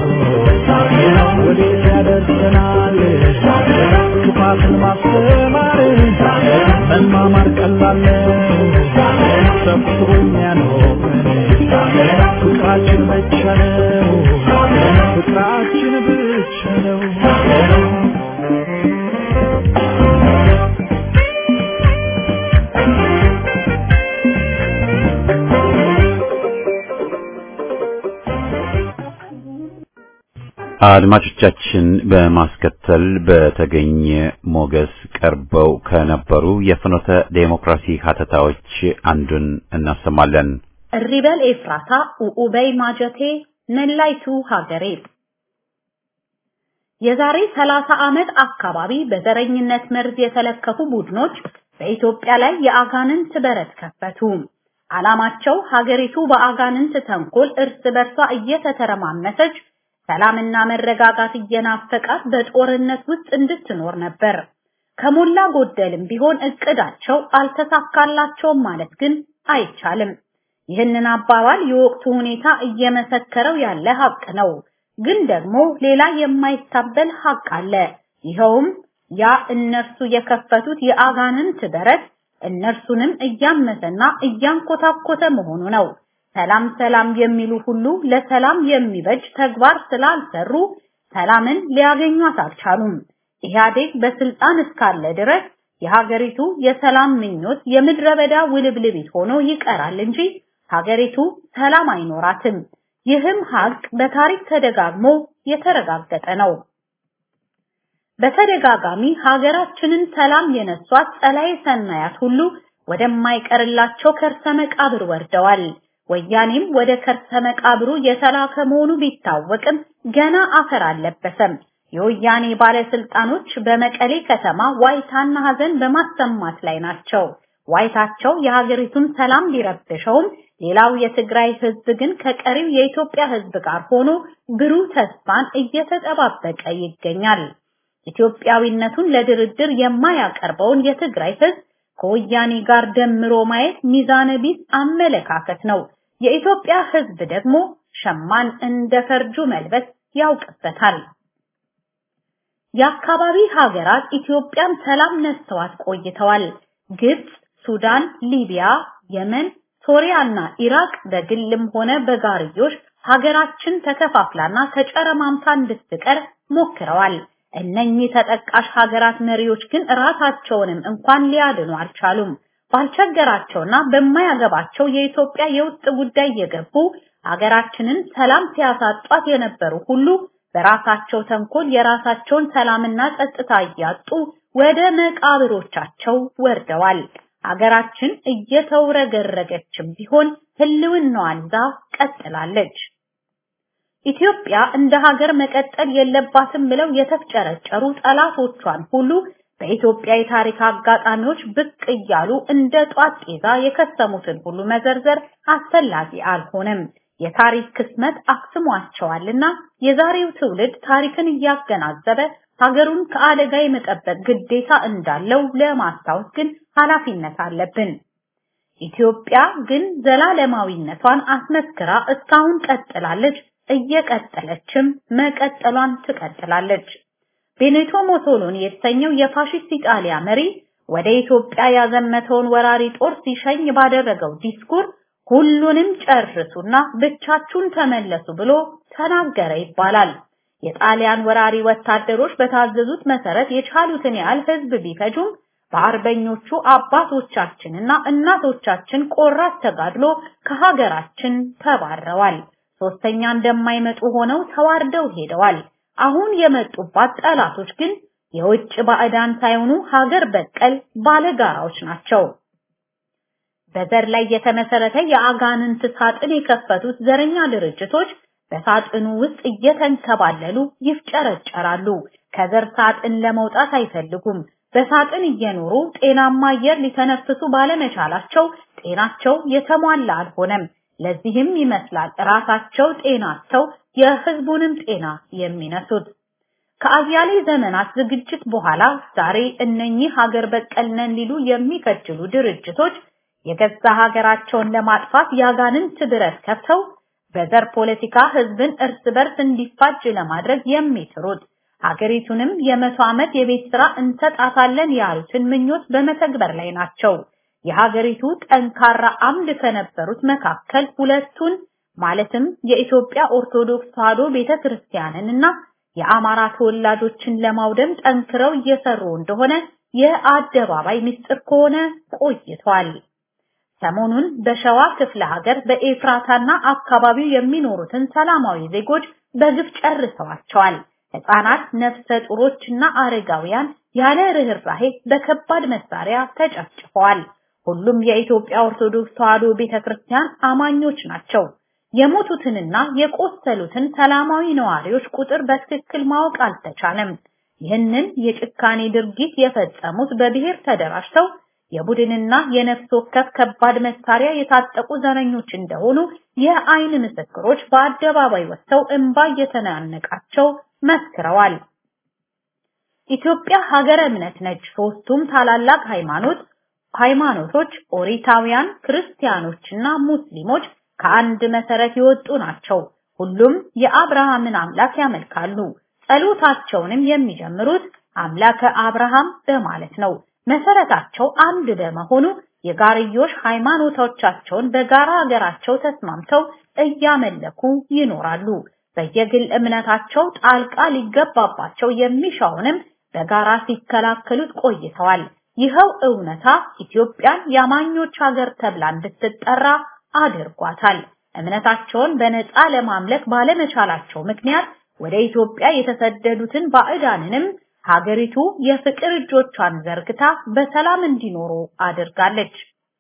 ወዴት ያደርሰናል ክፋትን ማስተማር መማማር ቀላል ነው ሰብስቦ የሚያኖረን ፍቅራችን ብቻ ነው ፍቅራችን ብቻ ነው አድማጮቻችን በማስከተል በተገኘ ሞገስ ቀርበው ከነበሩ የፍኖተ ዴሞክራሲ ሀተታዎች አንዱን እናሰማለን። እሪበል ኤፍራታ ኡኡበይ ማጀቴ መላይቱ ሀገሬ የዛሬ 30 ዓመት አካባቢ በዘረኝነት መርዝ የተለከፉ ቡድኖች በኢትዮጵያ ላይ የአጋንንት በረት ከፈቱ። ዓላማቸው ሀገሪቱ በአጋንንት ተንኮል እርስ በርሷ እየተተረማመሰች ሰላምና መረጋጋት እየናፈቃት በጦርነት ውስጥ እንድትኖር ነበር። ከሞላ ጎደልም ቢሆን እቅዳቸው አልተሳካላቸውም ማለት ግን አይቻልም። ይህንን አባባል የወቅቱ ሁኔታ እየመሰከረው ያለ ሀቅ ነው። ግን ደግሞ ሌላ የማይታበል ሀቅ አለ። ይኸውም ያ እነርሱ የከፈቱት የአጋንንት በረት እነርሱንም እያመሰና እያንኮታኮተ መሆኑ ነው። ሰላም ሰላም የሚሉ ሁሉ ለሰላም የሚበጅ ተግባር ስላልሰሩ ሰላምን ሊያገኟት አልቻሉም። ኢህአዴግ በስልጣን እስካለ ድረስ የሀገሪቱ የሰላም ምኞት የምድረ በዳ ውልብልቢት ሆኖ ይቀራል እንጂ ሀገሪቱ ሰላም አይኖራትም። ይህም ሀቅ በታሪክ ተደጋግሞ የተረጋገጠ ነው። በተደጋጋሚ ሀገራችንን ሰላም የነሷት ጸላዬ ሰናያት ሁሉ ወደማይቀርላቸው ከርሰ መቃብር ወርደዋል። ወያኔም ወደ ከርሰ መቃብሩ የተላከ መሆኑ ቢታወቅም ገና አፈር አልለበሰም። የወያኔ ባለስልጣኖች በመቀሌ ከተማ ዋይታና ሀዘን በማሰማት ላይ ናቸው። ዋይታቸው የሀገሪቱን ሰላም ቢረብሸውም ሌላው የትግራይ ህዝብ ግን ከቀሪው የኢትዮጵያ ህዝብ ጋር ሆኖ ብሩህ ተስፋን እየተጠባበቀ ይገኛል። ኢትዮጵያዊነቱን ለድርድር የማያቀርበውን የትግራይ ህዝብ ከወያኔ ጋር ደምሮ ማየት ሚዛነ ቢስ አመለካከት ነው። የኢትዮጵያ ህዝብ ደግሞ ሸማን እንደ ፈርጁ መልበስ ያውቅበታል። የአካባቢ ሀገራት ኢትዮጵያን ሰላም ነስተዋት ቆይተዋል። ግብጽ፣ ሱዳን፣ ሊቢያ፣ የመን፣ ሶሪያና ኢራቅ በግልም ሆነ በጋርዮሽ ሀገራችን ተከፋፍላና ተጨረማምታ እንድትቀር ሞክረዋል። እነኚህ ተጠቃሽ ሀገራት መሪዎች ግን ራሳቸውንም እንኳን ሊያድኑ አልቻሉም። ባልቸገራቸውና በማያገባቸው የኢትዮጵያ የውስጥ ጉዳይ የገቡ ሀገራችንን ሰላም ሲያሳጧት የነበሩ ሁሉ በራሳቸው ተንኮል የራሳቸውን ሰላምና ጸጥታ እያጡ ወደ መቃብሮቻቸው ወርደዋል። ሀገራችን እየተውረገረገችም ቢሆን ህልውናዋን ይዛ ቀጥላለች። ኢትዮጵያ እንደ ሀገር መቀጠል የለባትም ብለው የተፍጨረጨሩ ጠላቶቿን ሁሉ በኢትዮጵያ የታሪክ አጋጣሚዎች ብቅ እያሉ እንደ ጧት ጤዛ የከሰሙትን ሁሉ መዘርዘር አስፈላጊ አልሆነም። የታሪክ ክስመት አክስሟቸዋልና የዛሬው ትውልድ ታሪክን እያገናዘበ ሀገሩን ከአደጋ የመጠበቅ ግዴታ እንዳለው ለማስታወስ ግን ኃላፊነት አለብን። ኢትዮጵያ ግን ዘላለማዊነቷን አስመስክራ እስካሁን ቀጥላለች፣ እየቀጠለችም መቀጠሏን ትቀጥላለች። ቤኔቶ ሞሶሎኒ የተሰኘው የፋሺስት ኢጣሊያ መሪ ወደ ኢትዮጵያ ያዘመተውን ወራሪ ጦር ሲሸኝ ባደረገው ዲስኩር ሁሉንም ጨርሱና ብቻችሁን ተመለሱ ብሎ ተናገረ ይባላል። የጣሊያን ወራሪ ወታደሮች በታዘዙት መሰረት የቻሉትን ያህል ህዝብ ቢፈጁም በአርበኞቹ አባቶቻችንና እናቶቻችን ቆራት ተጋድሎ ከሀገራችን ተባረዋል። ሶስተኛ እንደማይመጡ ሆነው ተዋርደው ሄደዋል። አሁን የመጡባት ጠላቶች ግን የውጭ ባዕዳን ሳይሆኑ ሀገር በቀል ባለጋራዎች ናቸው። በዘር ላይ የተመሰረተ የአጋንንት ሳጥን የከፈቱት ዘረኛ ድርጅቶች በሳጥኑ ውስጥ እየተንከባለሉ ይፍጨረጨራሉ። ከዘር ሳጥን ለመውጣት አይፈልጉም። በሳጥን እየኖሩ ጤናማ አየር ሊተነፍሱ ባለመቻላቸው ጤናቸው የተሟላ አልሆነም። ለዚህም ይመስላል ራሳቸው ጤናቸው የህዝቡንም ጤና የሚነሱት። ከአያሌ ዘመናት ዝግጅት በኋላ ዛሬ እነኚህ ሀገር በቀል ነን ሊሉ የሚከጅሉ ድርጅቶች የገዛ ሀገራቸውን ለማጥፋት ያጋንንት ብረት ከፍተው በዘር ፖለቲካ ህዝብን እርስ በርስ እንዲፋጅ ለማድረግ የሚጥሩት ሀገሪቱንም የመቶ ዓመት የቤት ስራ እንሰጣታለን ያሉትን ምኞት በመተግበር ላይ ናቸው። የሀገሪቱ ጠንካራ አምድ ከነበሩት መካከል ሁለቱን ማለትም የኢትዮጵያ ኦርቶዶክስ ተዋሕዶ ቤተክርስቲያንን እና የአማራ ተወላጆችን ለማውደም ጠንክረው እየሰሩ እንደሆነ የአደባባይ ምስጢር ከሆነ ቆይቷል። ሰሞኑን በሸዋ ክፍለ ሀገር በኤፍራታና አካባቢው የሚኖሩትን ሰላማዊ ዜጎች በግፍ ጨርሰዋቸዋል። ህፃናት፣ ነፍሰ ጡሮችና አረጋውያን ያለ ርህራሄ በከባድ መሳሪያ ተጨፍጭፈዋል። ሁሉም የኢትዮጵያ ኦርቶዶክስ ተዋሕዶ ቤተክርስቲያን አማኞች ናቸው። የሞቱትንና የቆሰሉትን ሰላማዊ ነዋሪዎች ቁጥር በትክክል ማወቅ አልተቻለም። ይህንን የጭካኔ ድርጊት የፈጸሙት በብሔር ተደራጅተው የቡድንና የነፍስ ወከፍ ከባድ መሳሪያ የታጠቁ ዘረኞች እንደሆኑ የአይን ምስክሮች በአደባባይ ወጥተው እንባ እየተናነቃቸው መስክረዋል። ኢትዮጵያ ሀገረ እምነት ነች። ሶስቱም ታላላቅ ሃይማኖት ሃይማኖቶች ኦሪታውያን፣ ክርስቲያኖችና ሙስሊሞች ከአንድ መሰረት የወጡ ናቸው። ሁሉም የአብርሃምን አምላክ ያመልካሉ። ጸሎታቸውንም የሚጀምሩት አምላከ አብርሃም በማለት ነው። መሰረታቸው አንድ በመሆኑ የጋርዮሽ ሃይማኖቶቻቸውን በጋራ ሀገራቸው ተስማምተው እያመለኩ ይኖራሉ። በየግል እምነታቸው ጣልቃ ሊገባባቸው የሚሻውንም በጋራ ሲከላከሉት ቆይተዋል። ይኸው እውነታ ኢትዮጵያን የአማኞች ሀገር ተብላ እንድትጠራ አድርጓታል። እምነታቸውን በነፃ ለማምለክ ባለመቻላቸው ምክንያት ወደ ኢትዮጵያ የተሰደዱትን ባዕዳንንም ሀገሪቱ የፍቅር እጆቿን ዘርግታ በሰላም እንዲኖሩ አድርጋለች።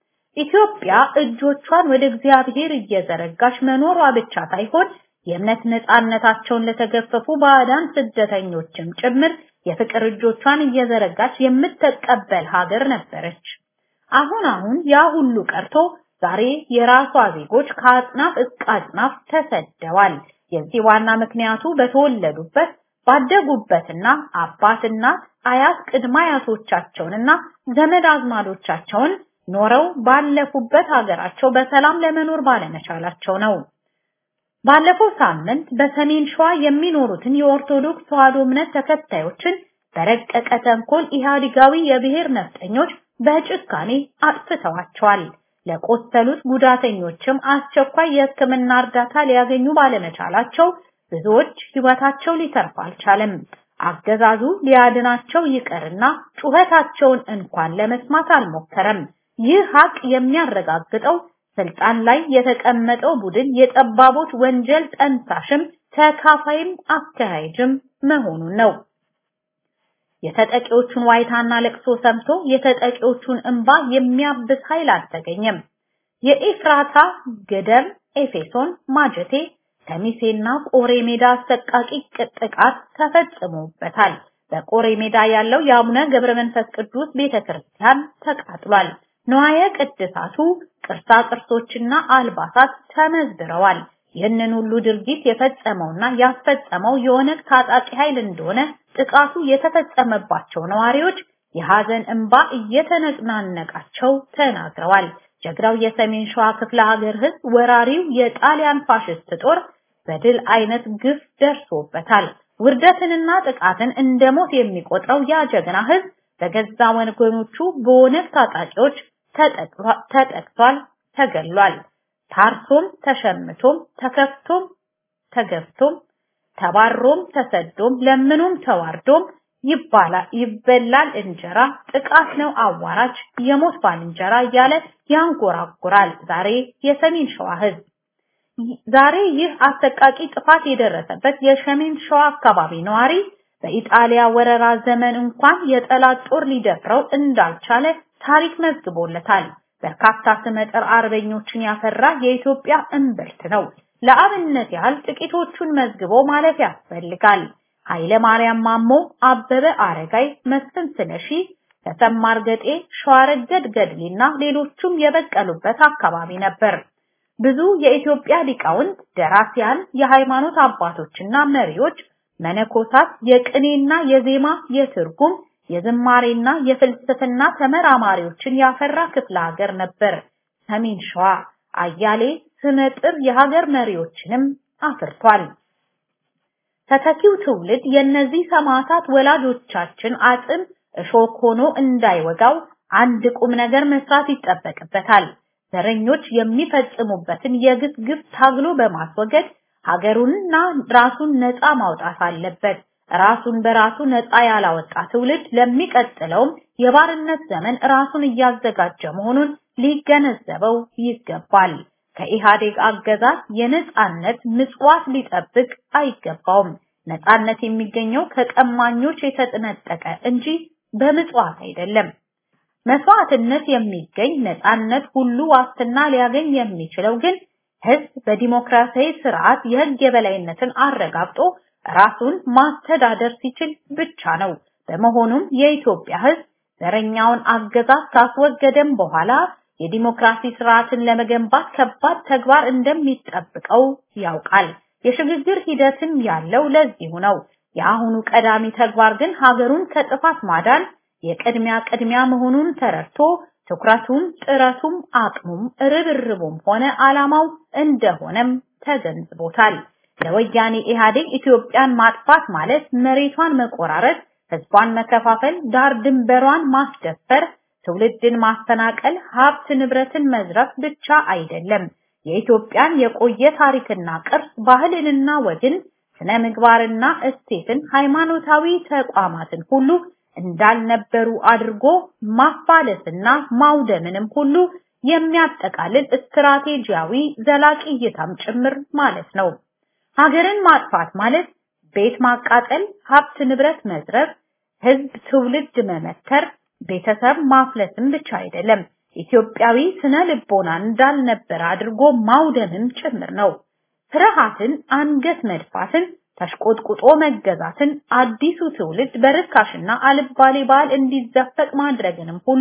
ኢትዮጵያ እጆቿን ወደ እግዚአብሔር እየዘረጋች መኖሯ ብቻ ሳይሆን የእምነት ነፃነታቸውን ለተገፈፉ ባዕዳን ስደተኞችም ጭምር የፍቅር እጆቿን እየዘረጋች የምትቀበል ሀገር ነበረች። አሁን አሁን ያ ሁሉ ቀርቶ ዛሬ የራሷ ዜጎች ከአጽናፍ እስከ አጽናፍ ተሰደዋል። የዚህ ዋና ምክንያቱ በተወለዱበት ባደጉበትና አባትና አያት ቅድመ አያቶቻቸውንና ዘመድ አዝማዶቻቸውን ኖረው ባለፉበት ሀገራቸው በሰላም ለመኖር ባለመቻላቸው ነው። ባለፈው ሳምንት በሰሜን ሸዋ የሚኖሩትን የኦርቶዶክስ ተዋሕዶ እምነት ተከታዮችን በረቀቀ ተንኮል ኢህአዲጋዊ የብሔር ነፍጠኞች በጭካኔ አጥፍተዋቸዋል። ለቆሰሉት ጉዳተኞችም አስቸኳይ የሕክምና እርዳታ ሊያገኙ ባለመቻላቸው ብዙዎች ሕይወታቸው ሊተርፍ አልቻለም። አገዛዙ ሊያድናቸው ይቀርና ጩኸታቸውን እንኳን ለመስማት አልሞከረም። ይህ ሀቅ የሚያረጋግጠው ስልጣን ላይ የተቀመጠው ቡድን የጠባቦች ወንጀል ጠንሳሽም ተካፋይም አካሄጅም መሆኑን ነው። የተጠቂዎቹን ዋይታና ለቅሶ ሰምቶ የተጠቂዎቹን እንባ የሚያብስ ኃይል አልተገኘም። የኤፍራታ ገደም፣ ኤፌሶን፣ ማጀቴ፣ ከሚሴና ቆሬ ሜዳ አሰቃቂ ጥቃት ተፈጽሞበታል። በቆሬ ሜዳ ያለው የአቡነ ገብረ መንፈስ ቅዱስ ቤተክርስቲያን ተቃጥሏል። ንዋየ ቅድሳቱ ቅርሳ ቅርሶችና አልባሳት ተመዝብረዋል። ይህንን ሁሉ ድርጊት የፈጸመውና ያስፈጸመው የኦነግ ታጣቂ ኃይል እንደሆነ ጥቃቱ የተፈጸመባቸው ነዋሪዎች የሐዘን እንባ እየተነናነቃቸው ተናግረዋል። ጀግራው የሰሜን ሸዋ ክፍለ ሀገር ህዝብ ወራሪው የጣሊያን ፋሽስት ጦር በድል አይነት ግፍ ደርሶበታል። ውርደትንና ጥቃትን እንደ ሞት የሚቆጥረው ያ ጀግና ህዝብ በገዛ ወገኖቹ በኦነግ ታጣቂዎች ተጠቅቷል፣ ተገሏል። ታርሶም ተሸምቶም ተከፍቶም ተገፍቶም ተባሮም ተሰዶም ለምኑም ተዋርዶም ይባላል ይበላል እንጀራ ጥቃት ነው አዋራጅ የሞት ባልንጀራ እያለ ያንጎራጉራል። ዛሬ የሰሜን ሸዋ ህዝብ ዛሬ ይህ አሰቃቂ ጥፋት የደረሰበት የሰሜን ሸዋ አካባቢ ነዋሪ በኢጣሊያ ወረራ ዘመን እንኳን የጠላት ጦር ሊደፍረው እንዳልቻለ ታሪክ መዝግቦለታል። በርካታ ስመጥር አርበኞችን ያፈራ የኢትዮጵያ እምብርት ነው። ለአብነት ያህል ጥቂቶቹን መዝግቦ ማለፍ ያስፈልጋል። ኃይለ ማርያም ማሞ፣ አበበ አረጋይ፣ መስፍን ስለሺ፣ ተሰማ እርገጤ፣ ሸዋረገድ ገድሌና ሌሎቹም የበቀሉበት አካባቢ ነበር። ብዙ የኢትዮጵያ ሊቃውንት፣ ደራሲያን፣ የሃይማኖት አባቶችና መሪዎች፣ መነኮሳት፣ የቅኔና የዜማ የትርጉም የዝማሬና የፍልስፍና ተመራማሪዎችን ያፈራ ክፍለ ሀገር ነበር ሰሜን ሸዋ። አያሌ ስመጥር የሀገር መሪዎችንም አፍርቷል። ተተኪው ትውልድ የእነዚህ ሰማዕታት ወላጆቻችን አጥም እሾክ ሆኖ እንዳይወጋው አንድ ቁም ነገር መስራት ይጠበቅበታል። ዘረኞች የሚፈጽሙበትን የግፍ ግፍ ታግሎ በማስወገድ ሀገሩንና ራሱን ነፃ ማውጣት አለበት። ራሱን በራሱ ነፃ ያላወጣ ትውልድ ለሚቀጥለውም የባርነት ዘመን ራሱን እያዘጋጀ መሆኑን ሊገነዘበው ይገባል። ከኢህአዴግ አገዛዝ የነፃነት ምጽዋት ሊጠብቅ አይገባውም። ነፃነት የሚገኘው ከቀማኞች የተጠነጠቀ እንጂ በምጽዋት አይደለም። መስዋዕትነት የሚገኝ ነፃነት ሁሉ ዋስትና ሊያገኝ የሚችለው ግን ህዝብ በዲሞክራሲያዊ ስርዓት የህግ የበላይነትን አረጋግጦ ራሱን ማስተዳደር ሲችል ብቻ ነው። በመሆኑም የኢትዮጵያ ህዝብ ዘረኛውን አገዛዝ ካስወገደም በኋላ የዲሞክራሲ ስርዓትን ለመገንባት ከባድ ተግባር እንደሚጠብቀው ያውቃል። የሽግግር ሂደትም ያለው ለዚሁ ነው። የአሁኑ ቀዳሚ ተግባር ግን ሀገሩን ከጥፋት ማዳን የቅድሚያ ቅድሚያ መሆኑን ተረድቶ ትኩረቱም ጥረቱም አቅሙም ርብርቡም ሆነ ዓላማው እንደሆነም ተገንዝቦታል። ለወያኔ ኢህአዴግ ኢትዮጵያን ማጥፋት ማለት መሬቷን መቆራረጥ፣ ህዝቧን መከፋፈል፣ ዳር ድንበሯን ማስደፈር፣ ትውልድን ማፈናቀል፣ ሀብት ንብረትን መዝረፍ ብቻ አይደለም። የኢትዮጵያን የቆየ ታሪክና ቅርስ፣ ባህልንና ወግን፣ ስነ ምግባርና እሴትን፣ ሃይማኖታዊ ተቋማትን ሁሉ እንዳልነበሩ አድርጎ ማፋለስና ማውደምንም ሁሉ የሚያጠቃልል ስትራቴጂያዊ ዘላቂ እይታም ጭምር ማለት ነው። ሀገርን ማጥፋት ማለት ቤት ማቃጠል፣ ሀብት ንብረት መዝረፍ፣ ህዝብ ትውልድ መመተር፣ ቤተሰብ ማፍለስም ብቻ አይደለም። ኢትዮጵያዊ ስነ ልቦና እንዳልነበረ አድርጎ ማውደምም ጭምር ነው። ፍርሃትን፣ አንገት መድፋትን፣ ተሽቆጥቁጦ መገዛትን፣ አዲሱ ትውልድ በርካሽና አልባሌ ባህል እንዲዘፈቅ ማድረግንም ሁሉ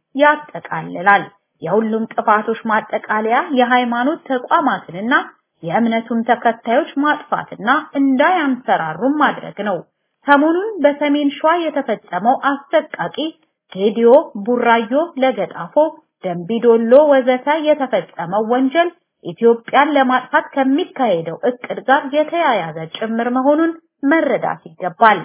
ያጠቃልላል። የሁሉም ጥፋቶች ማጠቃለያ የሃይማኖት ተቋማትንና የእምነቱን ተከታዮች ማጥፋትና እንዳያንሰራሩም ማድረግ ነው። ሰሞኑን በሰሜን ሸዋ የተፈጸመው አሰቃቂ ጌዲዮ፣ ቡራዮ፣ ለገጣፎ፣ ደንቢዶሎ ወዘተ የተፈጸመው ወንጀል ኢትዮጵያን ለማጥፋት ከሚካሄደው እቅድ ጋር የተያያዘ ጭምር መሆኑን መረዳት ይገባል።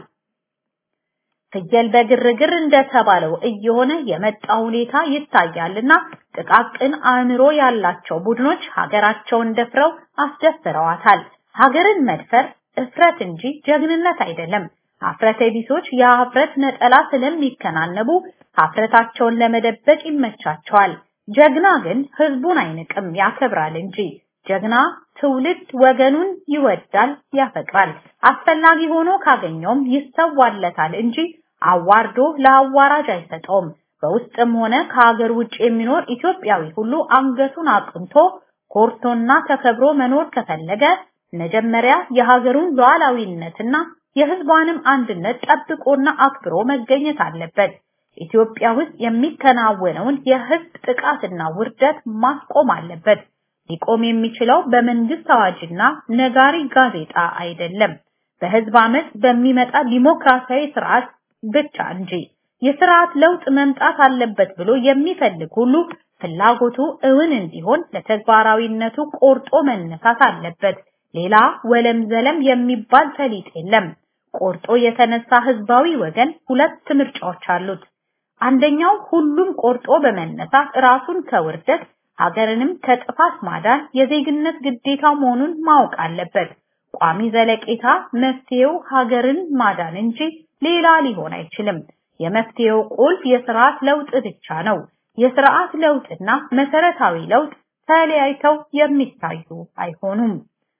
ፍየል በግርግር እንደተባለው እየሆነ የመጣ ሁኔታ ይታያልና ጥቃቅን አእምሮ ያላቸው ቡድኖች ሀገራቸውን ደፍረው አስደፍረዋታል። ሀገርን መድፈር እፍረት እንጂ ጀግንነት አይደለም። ሀፍረተ ቢሶች የሀፍረት ነጠላ ስለሚከናነቡ ሀፍረታቸውን ለመደበቅ ይመቻቸዋል። ጀግና ግን ህዝቡን አይንቅም፣ ያከብራል እንጂ። ጀግና ትውልድ ወገኑን ይወዳል፣ ያፈቅራል። አስፈላጊ ሆኖ ካገኘውም ይሰዋለታል እንጂ አዋርዶ ለአዋራጅ አይሰጠውም። በውስጥም ሆነ ከሀገር ውጭ የሚኖር ኢትዮጵያዊ ሁሉ አንገቱን አቅንቶ ኮርቶና ተከብሮ መኖር ከፈለገ መጀመሪያ የሀገሩን ሉዓላዊነትና የህዝቧንም አንድነት ጠብቆና አክብሮ መገኘት አለበት። ኢትዮጵያ ውስጥ የሚከናወነውን የህዝብ ጥቃትና ውርደት ማስቆም አለበት። ሊቆም የሚችለው በመንግስት አዋጅና ነጋሪ ጋዜጣ አይደለም፣ በህዝብ አመት በሚመጣ ዲሞክራሲያዊ ስርዓት ብቻ እንጂ። የስርዓት ለውጥ መምጣት አለበት ብሎ የሚፈልግ ሁሉ ፍላጎቱ እውን እንዲሆን ለተግባራዊነቱ ቆርጦ መነሳት አለበት። ሌላ ወለም ዘለም የሚባል ፈሊጥ የለም። ቆርጦ የተነሳ ህዝባዊ ወገን ሁለት ምርጫዎች አሉት። አንደኛው ሁሉም ቆርጦ በመነሳት ራሱን ከውርደት ሀገርንም ከጥፋት ማዳን የዜግነት ግዴታው መሆኑን ማወቅ አለበት። ቋሚ ዘለቄታ መፍትሄው ሀገርን ማዳን እንጂ ሌላ ሊሆን አይችልም። የመፍትሄው ቁልፍ የስርዓት ለውጥ ብቻ ነው። የስርዓት ለውጥና መሰረታዊ ለውጥ ተለያይተው የሚታዩ አይሆኑም።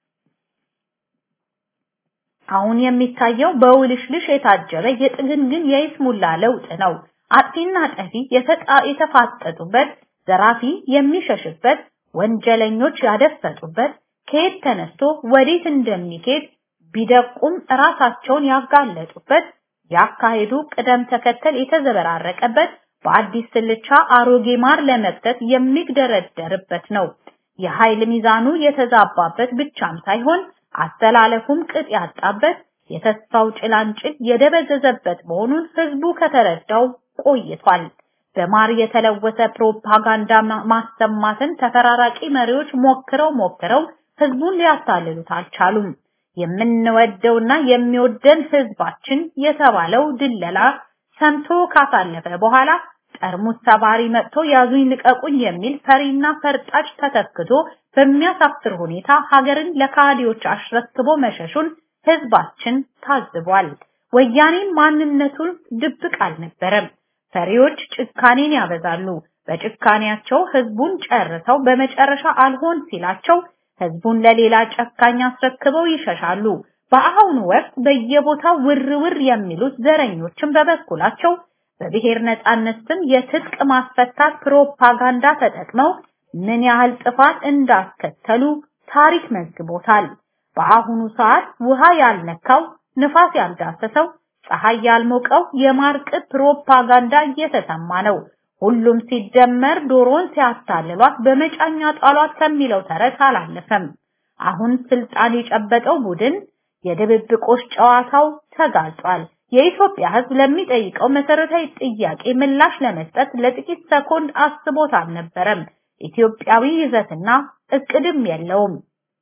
አሁን የሚታየው በውልሽልሽ የታጀበ የጥግንግን የይስሙላ ለውጥ ነው። አጥፊና ጠፊ የተፋጠጡበት፣ ዘራፊ የሚሸሽበት፣ ወንጀለኞች ያደፈጡበት፣ ከየት ተነስቶ ወዴት እንደሚሄድ ቢደቁም ራሳቸውን ያጋለጡበት፣ ያካሄዱ ቅደም ተከተል የተዘበራረቀበት፣ በአዲስ ስልቻ አሮጌ ማር ለመክተት የሚግደረደርበት ነው። የኃይል ሚዛኑ የተዛባበት ብቻም ሳይሆን አስተላለፉም ቅጥ ያጣበት የተስፋው ጭላንጭል የደበዘዘበት መሆኑን ህዝቡ ከተረዳው ቆይቷል። በማር የተለወሰ ፕሮፓጋንዳ ማሰማትን ተፈራራቂ መሪዎች ሞክረው ሞክረው ህዝቡን ሊያታልሉት አልቻሉም። የምንወደውና የሚወደን ህዝባችን የተባለው ድለላ ሰምቶ ካሳለፈ በኋላ ጠርሙስ ሰባሪ መጥቶ ያዙኝ ልቀቁኝ የሚል ፈሪና ፈርጣጭ ተተክቶ በሚያሳፍር ሁኔታ ሀገርን ለካዲዎች አሽረክቦ መሸሹን ህዝባችን ታዝቧል። ወያኔ ማንነቱን ድብቅ አልነበረም። ፈሪዎች ጭካኔን ያበዛሉ። በጭካኔያቸው ህዝቡን ጨርሰው በመጨረሻ አልሆን ሲላቸው ህዝቡን ለሌላ ጨካኝ አስረክበው ይሸሻሉ። በአሁኑ ወቅት በየቦታው ውር ውር የሚሉት ዘረኞችን በበኩላቸው በብሔር ነጻነት ስም የትጥቅ ማስፈታት ፕሮፓጋንዳ ተጠቅመው ምን ያህል ጥፋት እንዳስከተሉ ታሪክ መዝግቦታል። በአሁኑ ሰዓት ውሃ ያልነካው ንፋስ ያልዳሰሰው ፀሐይ ያልሞቀው የማርቅት ፕሮፓጋንዳ እየተሰማ ነው። ሁሉም ሲደመር ዶሮን ሲያታልሏት በመጫኛ ጣሏት ከሚለው ተረት አላለፈም። አሁን ስልጣን የጨበጠው ቡድን የድብብቆሽ ጨዋታው ተጋልጧል። የኢትዮጵያ ህዝብ ለሚጠይቀው መሰረታዊ ጥያቄ ምላሽ ለመስጠት ለጥቂት ሰኮንድ አስቦት አልነበረም። ኢትዮጵያዊ ይዘትና እቅድም የለውም።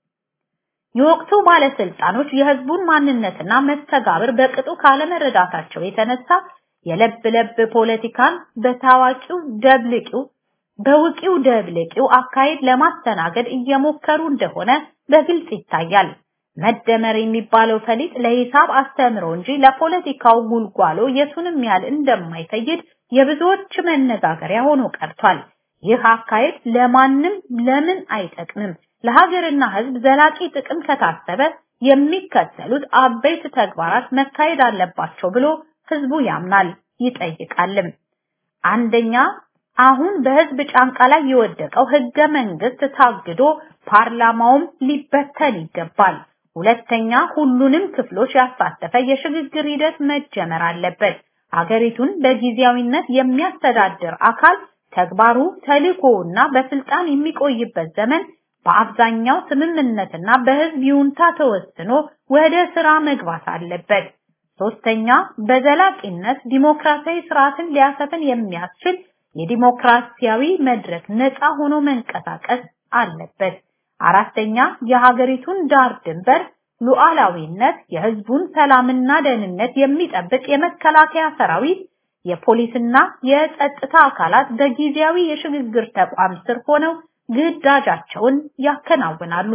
የወቅቱ ባለስልጣኖች የህዝቡን ማንነትና መስተጋብር በቅጡ ካለመረዳታቸው የተነሳ የለብ ለብ ፖለቲካን በታዋቂው ደብልቂው በውቂው ደብልቂው አካሄድ ለማስተናገድ እየሞከሩ እንደሆነ በግልጽ ይታያል። መደመር የሚባለው ፈሊጥ ለሂሳብ አስተምሮ እንጂ ለፖለቲካው ጉልጓሎ የቱንም ያህል እንደማይፈይድ የብዙዎች መነጋገሪያ ሆኖ ቀርቷል። ይህ አካሄድ ለማንም ለምን አይጠቅምም። ለሀገርና ህዝብ ዘላቂ ጥቅም ከታሰበ የሚከተሉት አበይት ተግባራት መካሄድ አለባቸው ብሎ ህዝቡ ያምናል ይጠይቃልም። አንደኛ አሁን በህዝብ ጫንቃ ላይ የወደቀው ህገ መንግስት ታግዶ ፓርላማውም ሊበተን ይገባል። ሁለተኛ ሁሉንም ክፍሎች ያሳተፈ የሽግግር ሂደት መጀመር አለበት። ሀገሪቱን በጊዜያዊነት የሚያስተዳድር አካል ተግባሩ ተልእኮውና በስልጣን የሚቆይበት ዘመን በአብዛኛው ስምምነትና በህዝብ ይሁንታ ተወስኖ ወደ ስራ መግባት አለበት። ሶስተኛ በዘላቂነት ዲሞክራሲያዊ ስርዓትን ሊያሰፍን የሚያስችል የዲሞክራሲያዊ መድረክ ነፃ ሆኖ መንቀሳቀስ አለበት። አራተኛ የሀገሪቱን ዳር ድንበር ሉዓላዊነት፣ የህዝቡን ሰላምና ደህንነት የሚጠብቅ የመከላከያ ሰራዊት፣ የፖሊስና የጸጥታ አካላት በጊዜያዊ የሽግግር ተቋም ስር ሆነው ግዳጃቸውን ያከናውናሉ።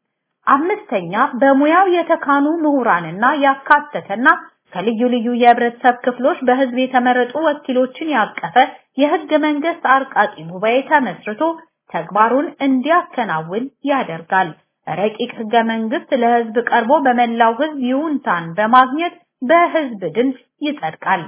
አምስተኛ በሙያው የተካኑ ምሁራንና ያካተተና ከልዩ ልዩ የህብረተሰብ ክፍሎች በህዝብ የተመረጡ ወኪሎችን ያቀፈ የህገ መንግስት አርቃቂ ጉባኤ ተመስርቶ ተግባሩን እንዲያከናውን ያደርጋል። ረቂቅ ህገ መንግስት ለህዝብ ቀርቦ በመላው ህዝብ ይሁንታን በማግኘት በህዝብ ድምፅ ይጸድቃል።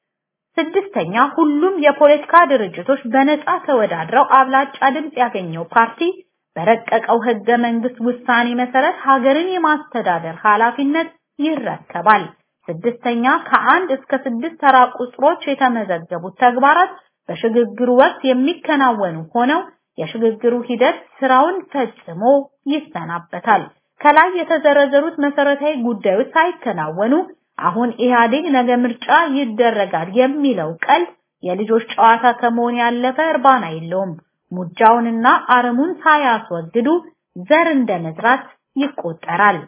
ስድስተኛ ሁሉም የፖለቲካ ድርጅቶች በነፃ ተወዳድረው አብላጫ ድምፅ ያገኘው ፓርቲ በረቀቀው ህገ መንግስት ውሳኔ መሰረት ሀገርን የማስተዳደር ኃላፊነት ይረከባል። ስድስተኛ ከአንድ እስከ ስድስት ተራ ቁጥሮች የተመዘገቡት ተግባራት በሽግግሩ ወቅት የሚከናወኑ ሆነው የሽግግሩ ሂደት ስራውን ፈጽሞ ይሰናበታል። ከላይ የተዘረዘሩት መሰረታዊ ጉዳዮች ሳይከናወኑ አሁን ኢህአዴግ ነገ ምርጫ ይደረጋል የሚለው ቀልድ የልጆች ጨዋታ ከመሆን ያለፈ እርባና የለውም። ሙጃውንና አረሙን ሳያስወግዱ ዘር እንደመዝራት ይቆጠራል።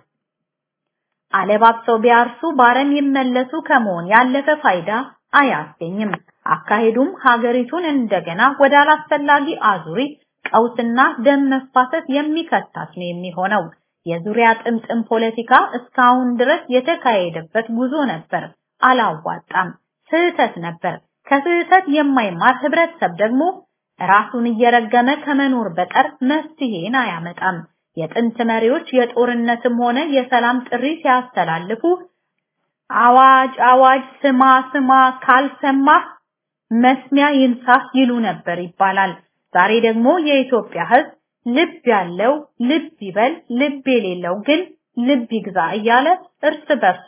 አለባብሰው ቢያርሱ ባረም ይመለሱ ከመሆን ያለፈ ፋይዳ አያስገኝም። አካሄዱም ሀገሪቱን እንደገና ወደ አላስፈላጊ አዙሪት ቀውስና ደም መፋሰስ የሚከታት ነው የሚሆነው። የዙሪያ ጥምጥም ፖለቲካ እስካሁን ድረስ የተካሄደበት ጉዞ ነበር፣ አላዋጣም፣ ስህተት ነበር። ከስህተት የማይማር ህብረተሰብ ደግሞ ራሱን እየረገመ ከመኖር በቀር መፍትሄን አያመጣም። የጥንት መሪዎች የጦርነትም ሆነ የሰላም ጥሪ ሲያስተላልፉ አዋጅ አዋጅ ስማ ስማ ካልሰማህ መስሚያ ይንሳህ ይሉ ነበር ይባላል። ዛሬ ደግሞ የኢትዮጵያ ህዝብ ልብ ያለው ልብ ይበል፣ ልብ የሌለው ግን ልብ ይግዛ እያለ እርስ በርሱ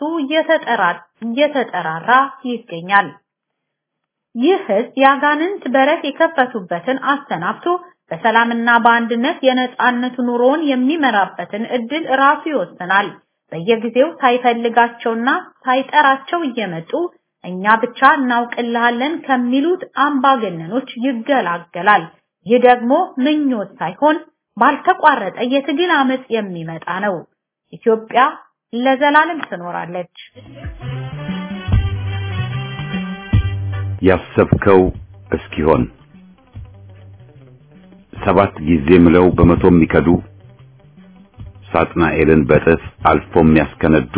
እየተጠራራ ይገኛል። ይህ ህዝብ ያጋንንት በረት የከፈቱበትን አሰናብቶ በሰላምና በአንድነት የነጻነት ኑሮውን የሚመራበትን እድል ራሱ ይወስናል። በየጊዜው ሳይፈልጋቸውና ሳይጠራቸው እየመጡ እኛ ብቻ እናውቅልሃለን ከሚሉት አምባገነኖች ይገላገላል። ይህ ደግሞ ምኞት ሳይሆን ባልተቋረጠ የትግል አመጽ የሚመጣ ነው። ኢትዮጵያ ለዘላለም ትኖራለች። ያሰብከው እስኪሆን ሰባት ጊዜ ምለው በመቶ የሚከዱ ሳጥናኤልን በጥፍ አልፎ የሚያስከነዱ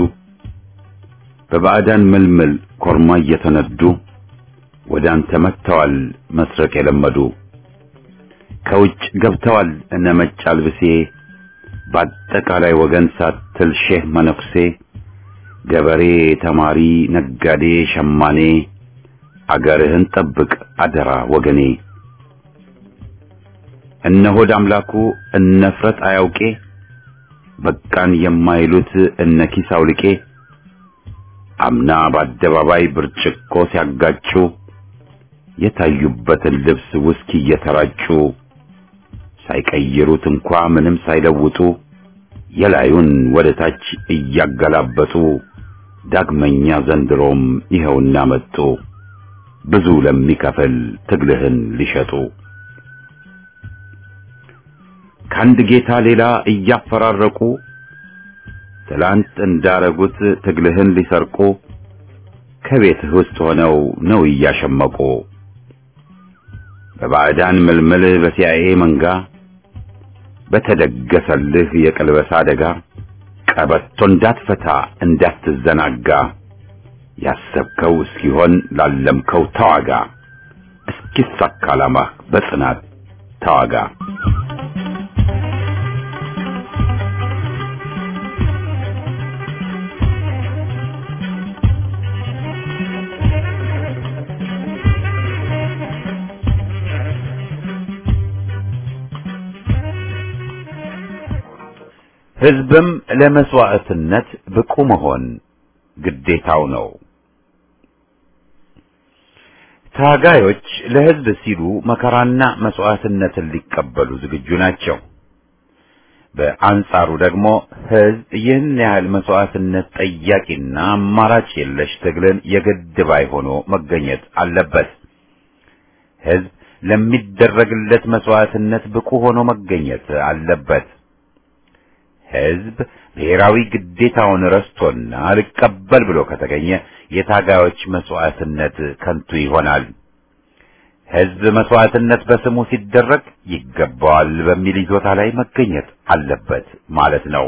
በባዕዳን ምልምል ኮርማ እየተነዱ ወደ አንተ መጥተዋል መስረቅ የለመዱ ከውጭ ገብተዋል እነ መጭ አልብሴ በአጠቃላይ ወገን ሳትል ሼህ መነኩሴ ገበሬ፣ ተማሪ፣ ነጋዴ፣ ሸማኔ አገርህን ጠብቅ አደራ ወገኔ። እነ ሆድ አምላኩ እነ ፍረት አያውቄ በቃን የማይሉት እነ ኪስ አውልቄ አምና በአደባባይ ብርጭቆ ሲያጋጩ የታዩበትን ልብስ ውስኪ እየተራጩ ሳይቀይሩት እንኳ ምንም ሳይለውጡ የላዩን ወደ ታች እያገላበጡ ዳግመኛ ዘንድሮም ይኸውና መጡ ብዙ ለሚከፍል ትግልህን ሊሸጡ ከአንድ ጌታ ሌላ እያፈራረቁ ትላንት እንዳረጉት ትግልህን ሊሰርቁ ከቤትህ ውስጥ ሆነው ነው እያሸመቁ በባዕዳን ምልምል በሲአይኤ መንጋ በተደገሰልህ የቀልበሳ አደጋ ቀበቶ እንዳትፈታ እንዳትዘናጋ ያሰብከው እስኪሆን ላለምከው ተዋጋ እስኪሳካ ዓላማህ በጽናት ተዋጋ። ሕዝብም ለመስዋዕትነት ብቁ መሆን ግዴታው ነው። ታጋዮች ለሕዝብ ሲሉ መከራና መስዋዕትነትን ሊቀበሉ ዝግጁ ናቸው። በአንጻሩ ደግሞ ሕዝብ ይህን ያህል መስዋዕትነት ጠያቂና አማራጭ የለሽ ትግልን የግድ ባይ ሆኖ መገኘት አለበት። ሕዝብ ለሚደረግለት መስዋዕትነት ብቁ ሆኖ መገኘት አለበት። ሕዝብ ብሔራዊ ግዴታውን ረስቶና አልቀበል ብሎ ከተገኘ የታጋዮች መስዋዕትነት ከንቱ ይሆናል። ሕዝብ መስዋዕትነት በስሙ ሲደረግ ይገባዋል በሚል ይዞታ ላይ መገኘት አለበት ማለት ነው።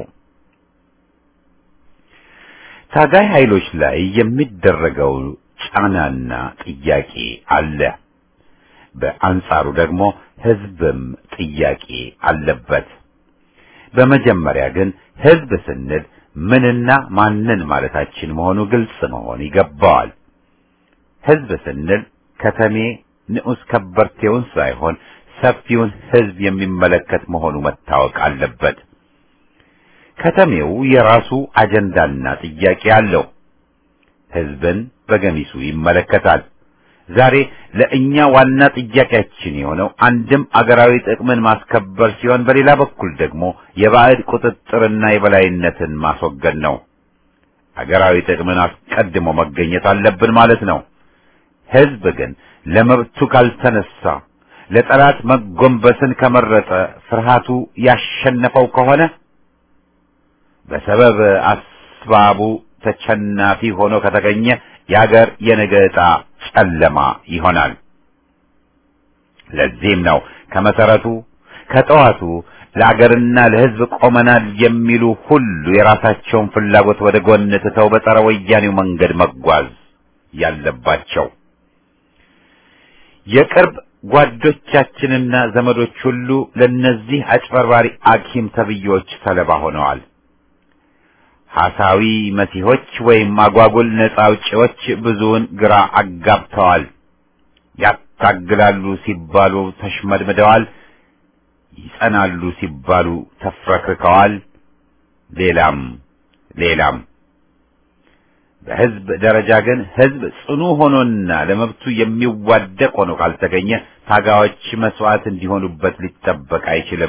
ታጋይ ኃይሎች ላይ የሚደረገው ጫናና ጥያቄ አለ። በአንጻሩ ደግሞ ሕዝብም ጥያቄ አለበት። በመጀመሪያ ግን ሕዝብ ስንል ምንና ማንን ማለታችን መሆኑ ግልጽ መሆን ይገባዋል። ሕዝብ ስንል ከተሜ ንዑስ ከበርቴውን ሳይሆን ሰፊውን ሕዝብ የሚመለከት መሆኑ መታወቅ አለበት። ከተሜው የራሱ አጀንዳና ጥያቄ አለው። ሕዝብን በገሚሱ ይመለከታል። ዛሬ ለእኛ ዋና ጥያቄያችን የሆነው አንድም አገራዊ ጥቅምን ማስከበር ሲሆን በሌላ በኩል ደግሞ የባዕድ ቁጥጥርና የበላይነትን ማስወገድ ነው። አገራዊ ጥቅምን አስቀድሞ መገኘት አለብን ማለት ነው። ሕዝብ ግን ለመብቱ ካልተነሳ፣ ለጠላት መጎንበስን ከመረጠ፣ ፍርሃቱ ያሸነፈው ከሆነ በሰበብ አስባቡ ተቸናፊ ሆኖ ከተገኘ የአገር የነገ ዕጣ ጨለማ ይሆናል። ለዚህም ነው ከመሰረቱ ከጠዋቱ ለአገርና ለሕዝብ ቆመናል የሚሉ ሁሉ የራሳቸውን ፍላጎት ወደ ጎን ትተው በጸረ ወያኔው መንገድ መጓዝ ያለባቸው። የቅርብ ጓዶቻችንና ዘመዶች ሁሉ ለነዚህ አጭበርባሪ አኪም ተብዬዎች ሰለባ ሆነዋል። ሐሳዊ መሲሆች ወይም አጓጉል ነጻ አውጪዎች ብዙውን ግራ አጋብተዋል። ያታግላሉ ሲባሉ ተሽመድምደዋል። ይጸናሉ ሲባሉ ተፍረክርከዋል። ሌላም ሌላም በህዝብ ደረጃ ግን ህዝብ ጽኑ ሆኖና ለመብቱ የሚዋደቅ ሆኖ ካልተገኘ ታጋዮች መስዋዕት እንዲሆኑበት ሊጠበቅ አይችልም።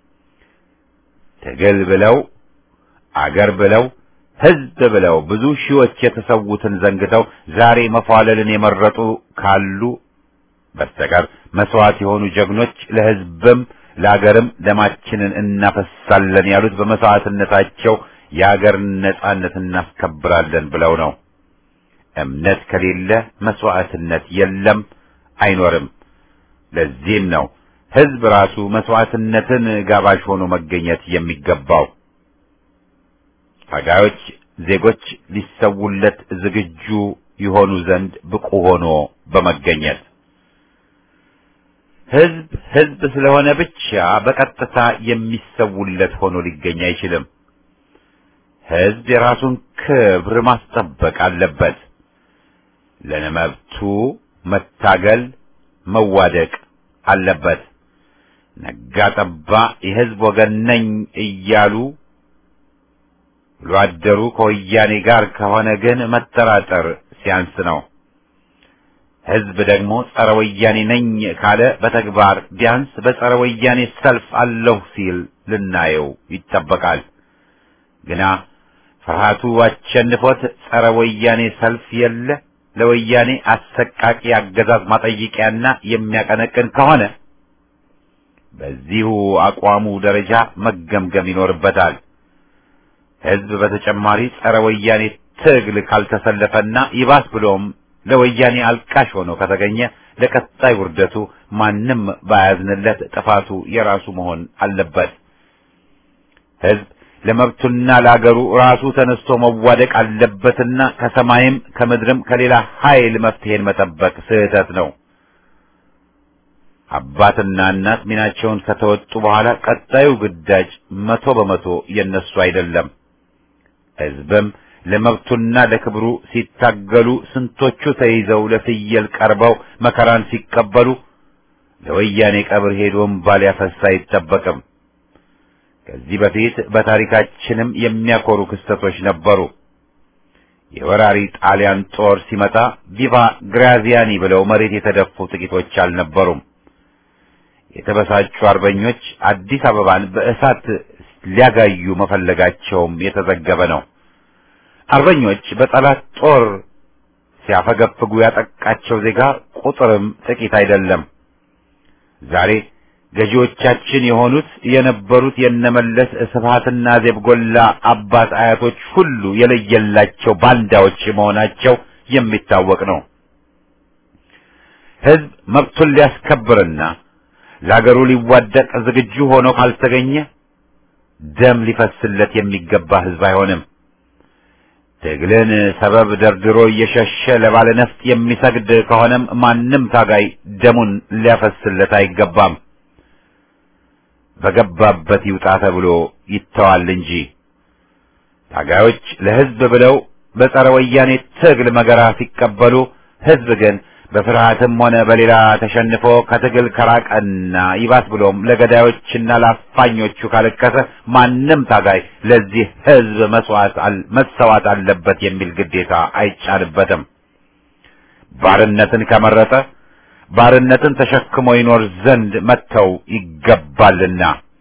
ትግል ብለው አገር ብለው ህዝብ ብለው ብዙ ሺዎች የተሰዉትን ዘንግተው ዛሬ መፏለልን የመረጡ ካሉ በስተቀር መስዋዕት የሆኑ ጀግኖች ለህዝብም ለአገርም ደማችንን እናፈሳለን ያሉት በመስዋዕትነታቸው የአገር ነጻነት እናስከብራለን ብለው ነው። እምነት ከሌለ መስዋዕትነት የለም፣ አይኖርም። ለዚህም ነው ህዝብ ራሱ መስዋዕትነትን ጋባዥ ሆኖ መገኘት የሚገባው። ታጋዮች ዜጎች ሊሰውለት ዝግጁ ይሆኑ ዘንድ ብቁ ሆኖ በመገኘት ህዝብ ህዝብ ስለሆነ ብቻ በቀጥታ የሚሰውለት ሆኖ ሊገኝ አይችልም። ህዝብ የራሱን ክብር ማስጠበቅ አለበት። ለመብቱ መታገል መዋደቅ አለበት። ነጋ ጠባ የህዝብ ወገን ነኝ እያሉ ውሎ አደሩ ከወያኔ ጋር ከሆነ ግን መጠራጠር ሲያንስ ነው። ህዝብ ደግሞ ጸረ ወያኔ ነኝ ካለ በተግባር ቢያንስ በጸረ ወያኔ ሰልፍ አለሁ ሲል ልናየው ይጠበቃል። ግና ፍርሃቱ አሸንፎት ጸረ ወያኔ ሰልፍ የለ ለወያኔ አሰቃቂ አገዛዝ ማጠይቂያና የሚያቀነቅን ከሆነ በዚሁ አቋሙ ደረጃ መገምገም ይኖርበታል። ህዝብ በተጨማሪ ጸረ ወያኔ ትግል ካልተሰለፈና ይባስ ብሎም ለወያኔ አልቃሽ ሆኖ ከተገኘ ለቀጣይ ውርደቱ ማንም ባያዝንለት ጥፋቱ የራሱ መሆን አለበት። ህዝብ ለመብቱና ለአገሩ ራሱ ተነስቶ መዋደቅ አለበትና ከሰማይም ከምድርም ከሌላ ኃይል መፍትሄን መጠበቅ ስህተት ነው። አባትና እናት ሚናቸውን ከተወጡ በኋላ ቀጣዩ ግዳጅ መቶ በመቶ የነሱ አይደለም። ህዝብም ለመብቱና ለክብሩ ሲታገሉ ስንቶቹ ተይዘው ለፍየል ቀርበው መከራን ሲቀበሉ ለወያኔ ቀብር ሄዶ እምባ ሊያፈስ አይጠበቅም። ከዚህ በፊት በታሪካችንም የሚያኮሩ ክስተቶች ነበሩ። የወራሪ ጣሊያን ጦር ሲመጣ ቪቫ ግራዚያኒ ብለው መሬት የተደፉ ጥቂቶች አልነበሩም። የተበሳጩ አርበኞች አዲስ አበባን በእሳት ሊያጋዩ መፈለጋቸውም የተዘገበ ነው። አርበኞች በጠላት ጦር ሲያፈገፍጉ ያጠቃቸው ዜጋ ቁጥርም ጥቂት አይደለም። ዛሬ ገዢዎቻችን የሆኑት የነበሩት የነመለስ ስብሃትና ዜብጎላ አባት አያቶች ሁሉ የለየላቸው ባንዳዎች መሆናቸው የሚታወቅ ነው። ህዝብ መብቱን ሊያስከብርና ለአገሩ ሊዋደቅ ዝግጁ ሆኖ ካልተገኘ ደም ሊፈስለት የሚገባ ህዝብ አይሆንም። ትግልን ሰበብ ደርድሮ እየሸሸ ለባለ ነፍጥ የሚሰግድ ከሆነም ማንም ታጋይ ደሙን ሊያፈስለት አይገባም። በገባበት ይውጣ ተብሎ ይተዋል እንጂ ታጋዮች ለህዝብ ብለው በጸረ ወያኔ ትግል መገራ ሲቀበሉ፣ ህዝብ ግን በፍርሃትም ሆነ በሌላ ተሸንፎ ከትግል ከራቀና ይባስ ብሎም ለገዳዮችና ለአፋኞቹ ካለቀሰ ማንም ታጋይ ለዚህ ህዝብ መስዋዕት መሰዋት አለበት የሚል ግዴታ አይጫንበትም። ባርነትን ከመረጠ ባርነትን ተሸክሞ ይኖር ዘንድ መተው ይገባልና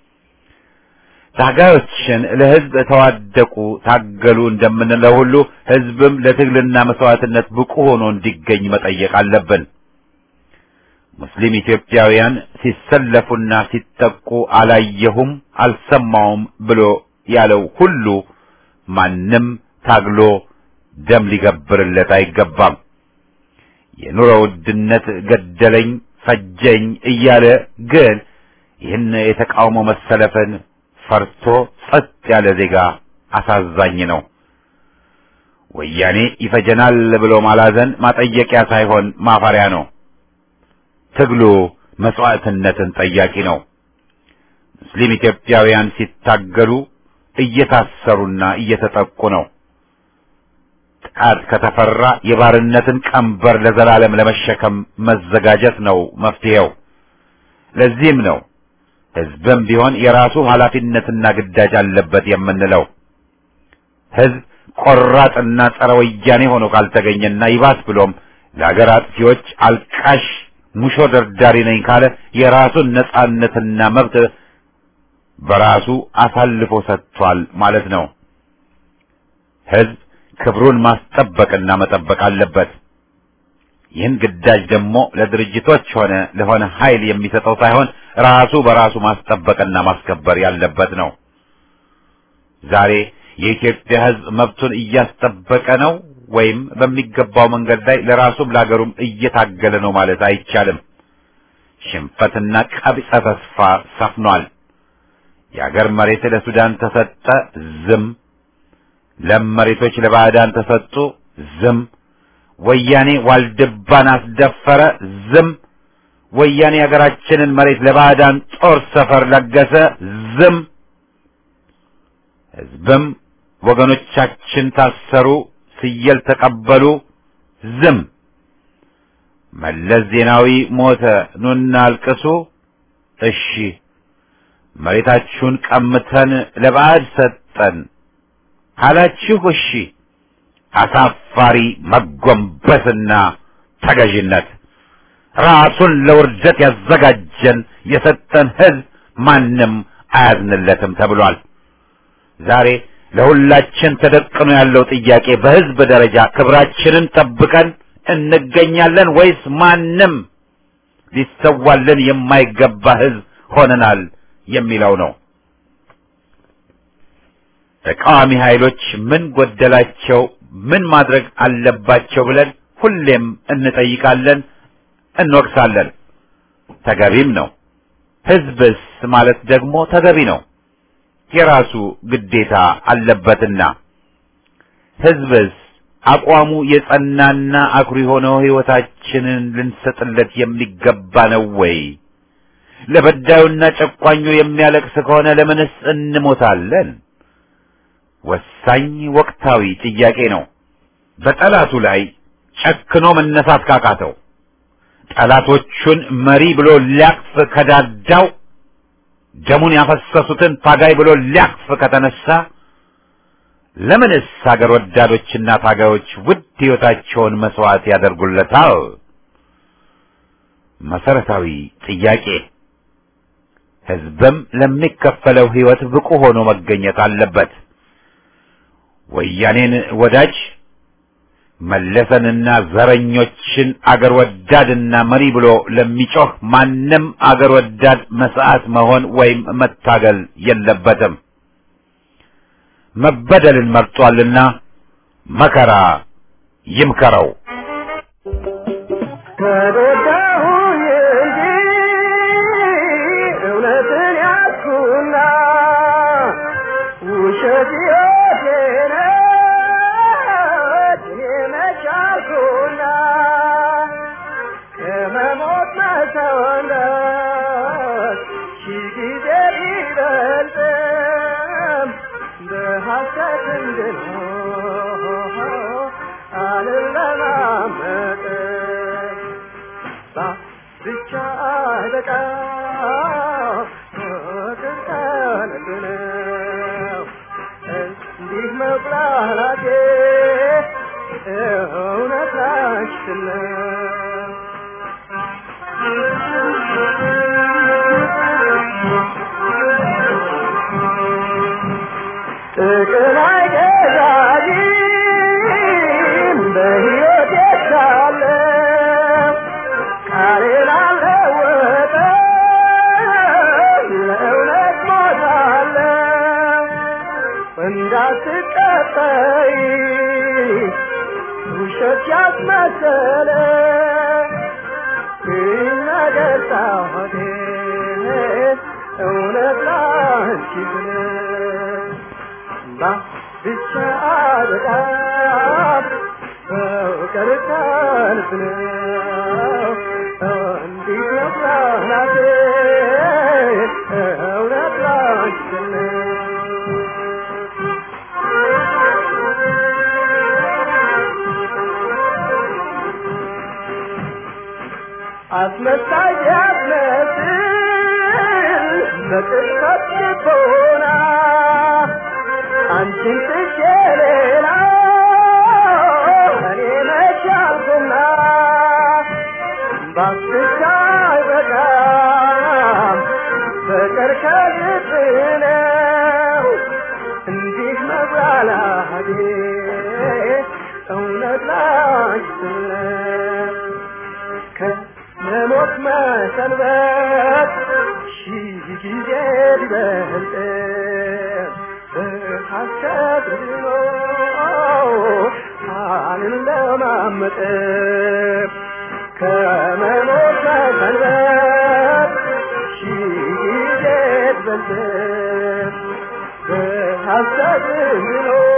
ታጋዮችን ለህዝብ ተዋደቁ፣ ታገሉ እንደምንለው ሁሉ ህዝብም ለትግልና መስዋዕትነት ብቁ ሆኖ እንዲገኝ መጠየቅ አለብን። ሙስሊም ኢትዮጵያውያን ሲሰለፉና ሲጠቁ አላየሁም አልሰማውም ብሎ ያለው ሁሉ ማንም ታግሎ ደም ሊገብርለት አይገባም። የኑሮ ውድነት ገደለኝ ፈጀኝ እያለ ግን ይህን የተቃውሞ መሰለፍን ፈርቶ ጸጥ ያለ ዜጋ አሳዛኝ ነው። ወያኔ ይፈጀናል ብሎ ማላዘን ማጠየቂያ ሳይሆን ማፈሪያ ነው። ትግሉ መስዋዕትነትን ጠያቂ ነው። ሙስሊም ኢትዮጵያውያን ሲታገሉ እየታሰሩና እየተጠቁ ነው። ጥቃት ከተፈራ የባርነትን ቀንበር ለዘላለም ለመሸከም መዘጋጀት ነው መፍትሄው። ለዚህም ነው ህዝብም ቢሆን የራሱ ኃላፊነትና ግዳጅ አለበት የምንለው። ህዝብ ቆራጥና ጸረ ወያኔ ሆኖ ካልተገኘና ይባስ ብሎም ለሀገር አጥፊዎች አልቃሽ ሙሾ ደርዳሪ ነኝ ካለ የራሱን ነጻነትና መብት በራሱ አሳልፎ ሰጥቷል ማለት ነው። ህዝብ ክብሩን ማስጠበቅና መጠበቅ አለበት። ይህን ግዳጅ ደግሞ ለድርጅቶች ሆነ ለሆነ ኃይል የሚሰጠው ሳይሆን ራሱ በራሱ ማስጠበቅና ማስከበር ያለበት ነው። ዛሬ የኢትዮጵያ ህዝብ መብቱን እያስጠበቀ ነው ወይም በሚገባው መንገድ ላይ ለራሱም ለሀገሩም እየታገለ ነው ማለት አይቻልም። ሽንፈትና ቀቢጸ ተስፋ ሰፍኗል። የአገር መሬት ለሱዳን ተሰጠ፣ ዝም። ለም መሬቶች ለባዕዳን ተሰጡ፣ ዝም። ወያኔ ዋልድባን አስደፈረ፣ ዝም። ወያኔ የሀገራችንን መሬት ለባዕዳን ጦር ሰፈር ለገሰ፣ ዝም። ህዝብም ወገኖቻችን ታሰሩ፣ ስየል ተቀበሉ፣ ዝም። መለስ ዜናዊ ሞተ፣ ኑና አልቅሱ፣ እሺ። መሬታችሁን ቀምተን ለባዕድ ሰጠን ካላችሁ እሺ። አሳፋሪ መጎንበስና ተገዥነት ራሱን ለውርደት ያዘጋጀን የሰጠን ህዝብ ማንም አያዝንለትም ተብሏል። ዛሬ ለሁላችን ተደቅኖ ያለው ጥያቄ በህዝብ ደረጃ ክብራችንን ጠብቀን እንገኛለን ወይስ ማንም ሊሰዋልን የማይገባ ህዝብ ሆነናል የሚለው ነው። ተቃዋሚ ኃይሎች ምን ጎደላቸው፣ ምን ማድረግ አለባቸው ብለን ሁሌም እንጠይቃለን፣ እንወቅሳለን። ተገቢም ነው። ህዝብስ ማለት ደግሞ ተገቢ ነው። የራሱ ግዴታ አለበትና ህዝብስ አቋሙ የጸናና አኩሪ ሆነው ህይወታችንን ልንሰጥለት የሚገባ ነው ወይ? ለበዳዩና ጨቋኙ የሚያለቅስ ከሆነ ለምንስ እንሞታለን? ወሳኝ ወቅታዊ ጥያቄ ነው። በጠላቱ ላይ ጨክኖ መነሳት ካቃተው፣ ጠላቶቹን መሪ ብሎ ሊያቅፍ ከዳዳው፣ ደሙን ያፈሰሱትን ታጋይ ብሎ ሊያቅፍ ከተነሳ ለምንስ ሀገር ወዳዶችና ታጋዮች ውድ ህይወታቸውን መስዋዕት ያደርጉለታል? መሰረታዊ ጥያቄ። ህዝብም ለሚከፈለው ህይወት ብቁ ሆኖ መገኘት አለበት። ወያኔን ወዳጅ መለሰንና ዘረኞችን አገር ወዳድና መሪ ብሎ ለሚጮህ ማንም አገር ወዳድ መስዓት መሆን ወይም መታገል የለበትም። መበደልን መርጧልና መከራ ይምከረው። ከጎዳሁኝ እንጂ እውነትን ያዝኩና ውሸት ሕይወቴ ነች እኔ መች አልኩና ከመሞት መሰወነት ሺህ ጊዜ ቢበልጥም በሐሰት እንድኖር አልለማመጥም ብቻ አይበቃ ፍቅር ከልብ ነው እንዲህ መብላቴ እውነት ላንቺ ነው ጥቅም አይገዛኝም በሕይወቴ ሳለ ቃሌን አልለወጥም ለእውነት ሞታለሁ እንዳትቀጠይ ውሸት ያስመሰለ ይህ ነገር ጣዖቴ እውነት ላንቺ ብለህ ባ ብቻ በጣም ፍቅር ከልብ ነው እንዲህ ነው ፕላናቴ እውነት ላንቺ ነው አስመሳይ ያስመስል በቅጽበት ልቦና አንቺን ትቼ ሌላ እኔ መች አልኩና ባስቻ አይበቃም ፍቅር ከልብ ነው እንዲህ መብላላቴ እውነት ላንቺ ነው ከመሞት መሰንበት ሺህ ጊዜ ቢበልጥ በሐሰት ድኖ አልለማመጥ ከመሞት መሰንበት ሺህ ጊዜ ቢበልጥ በሐሰት ድኖ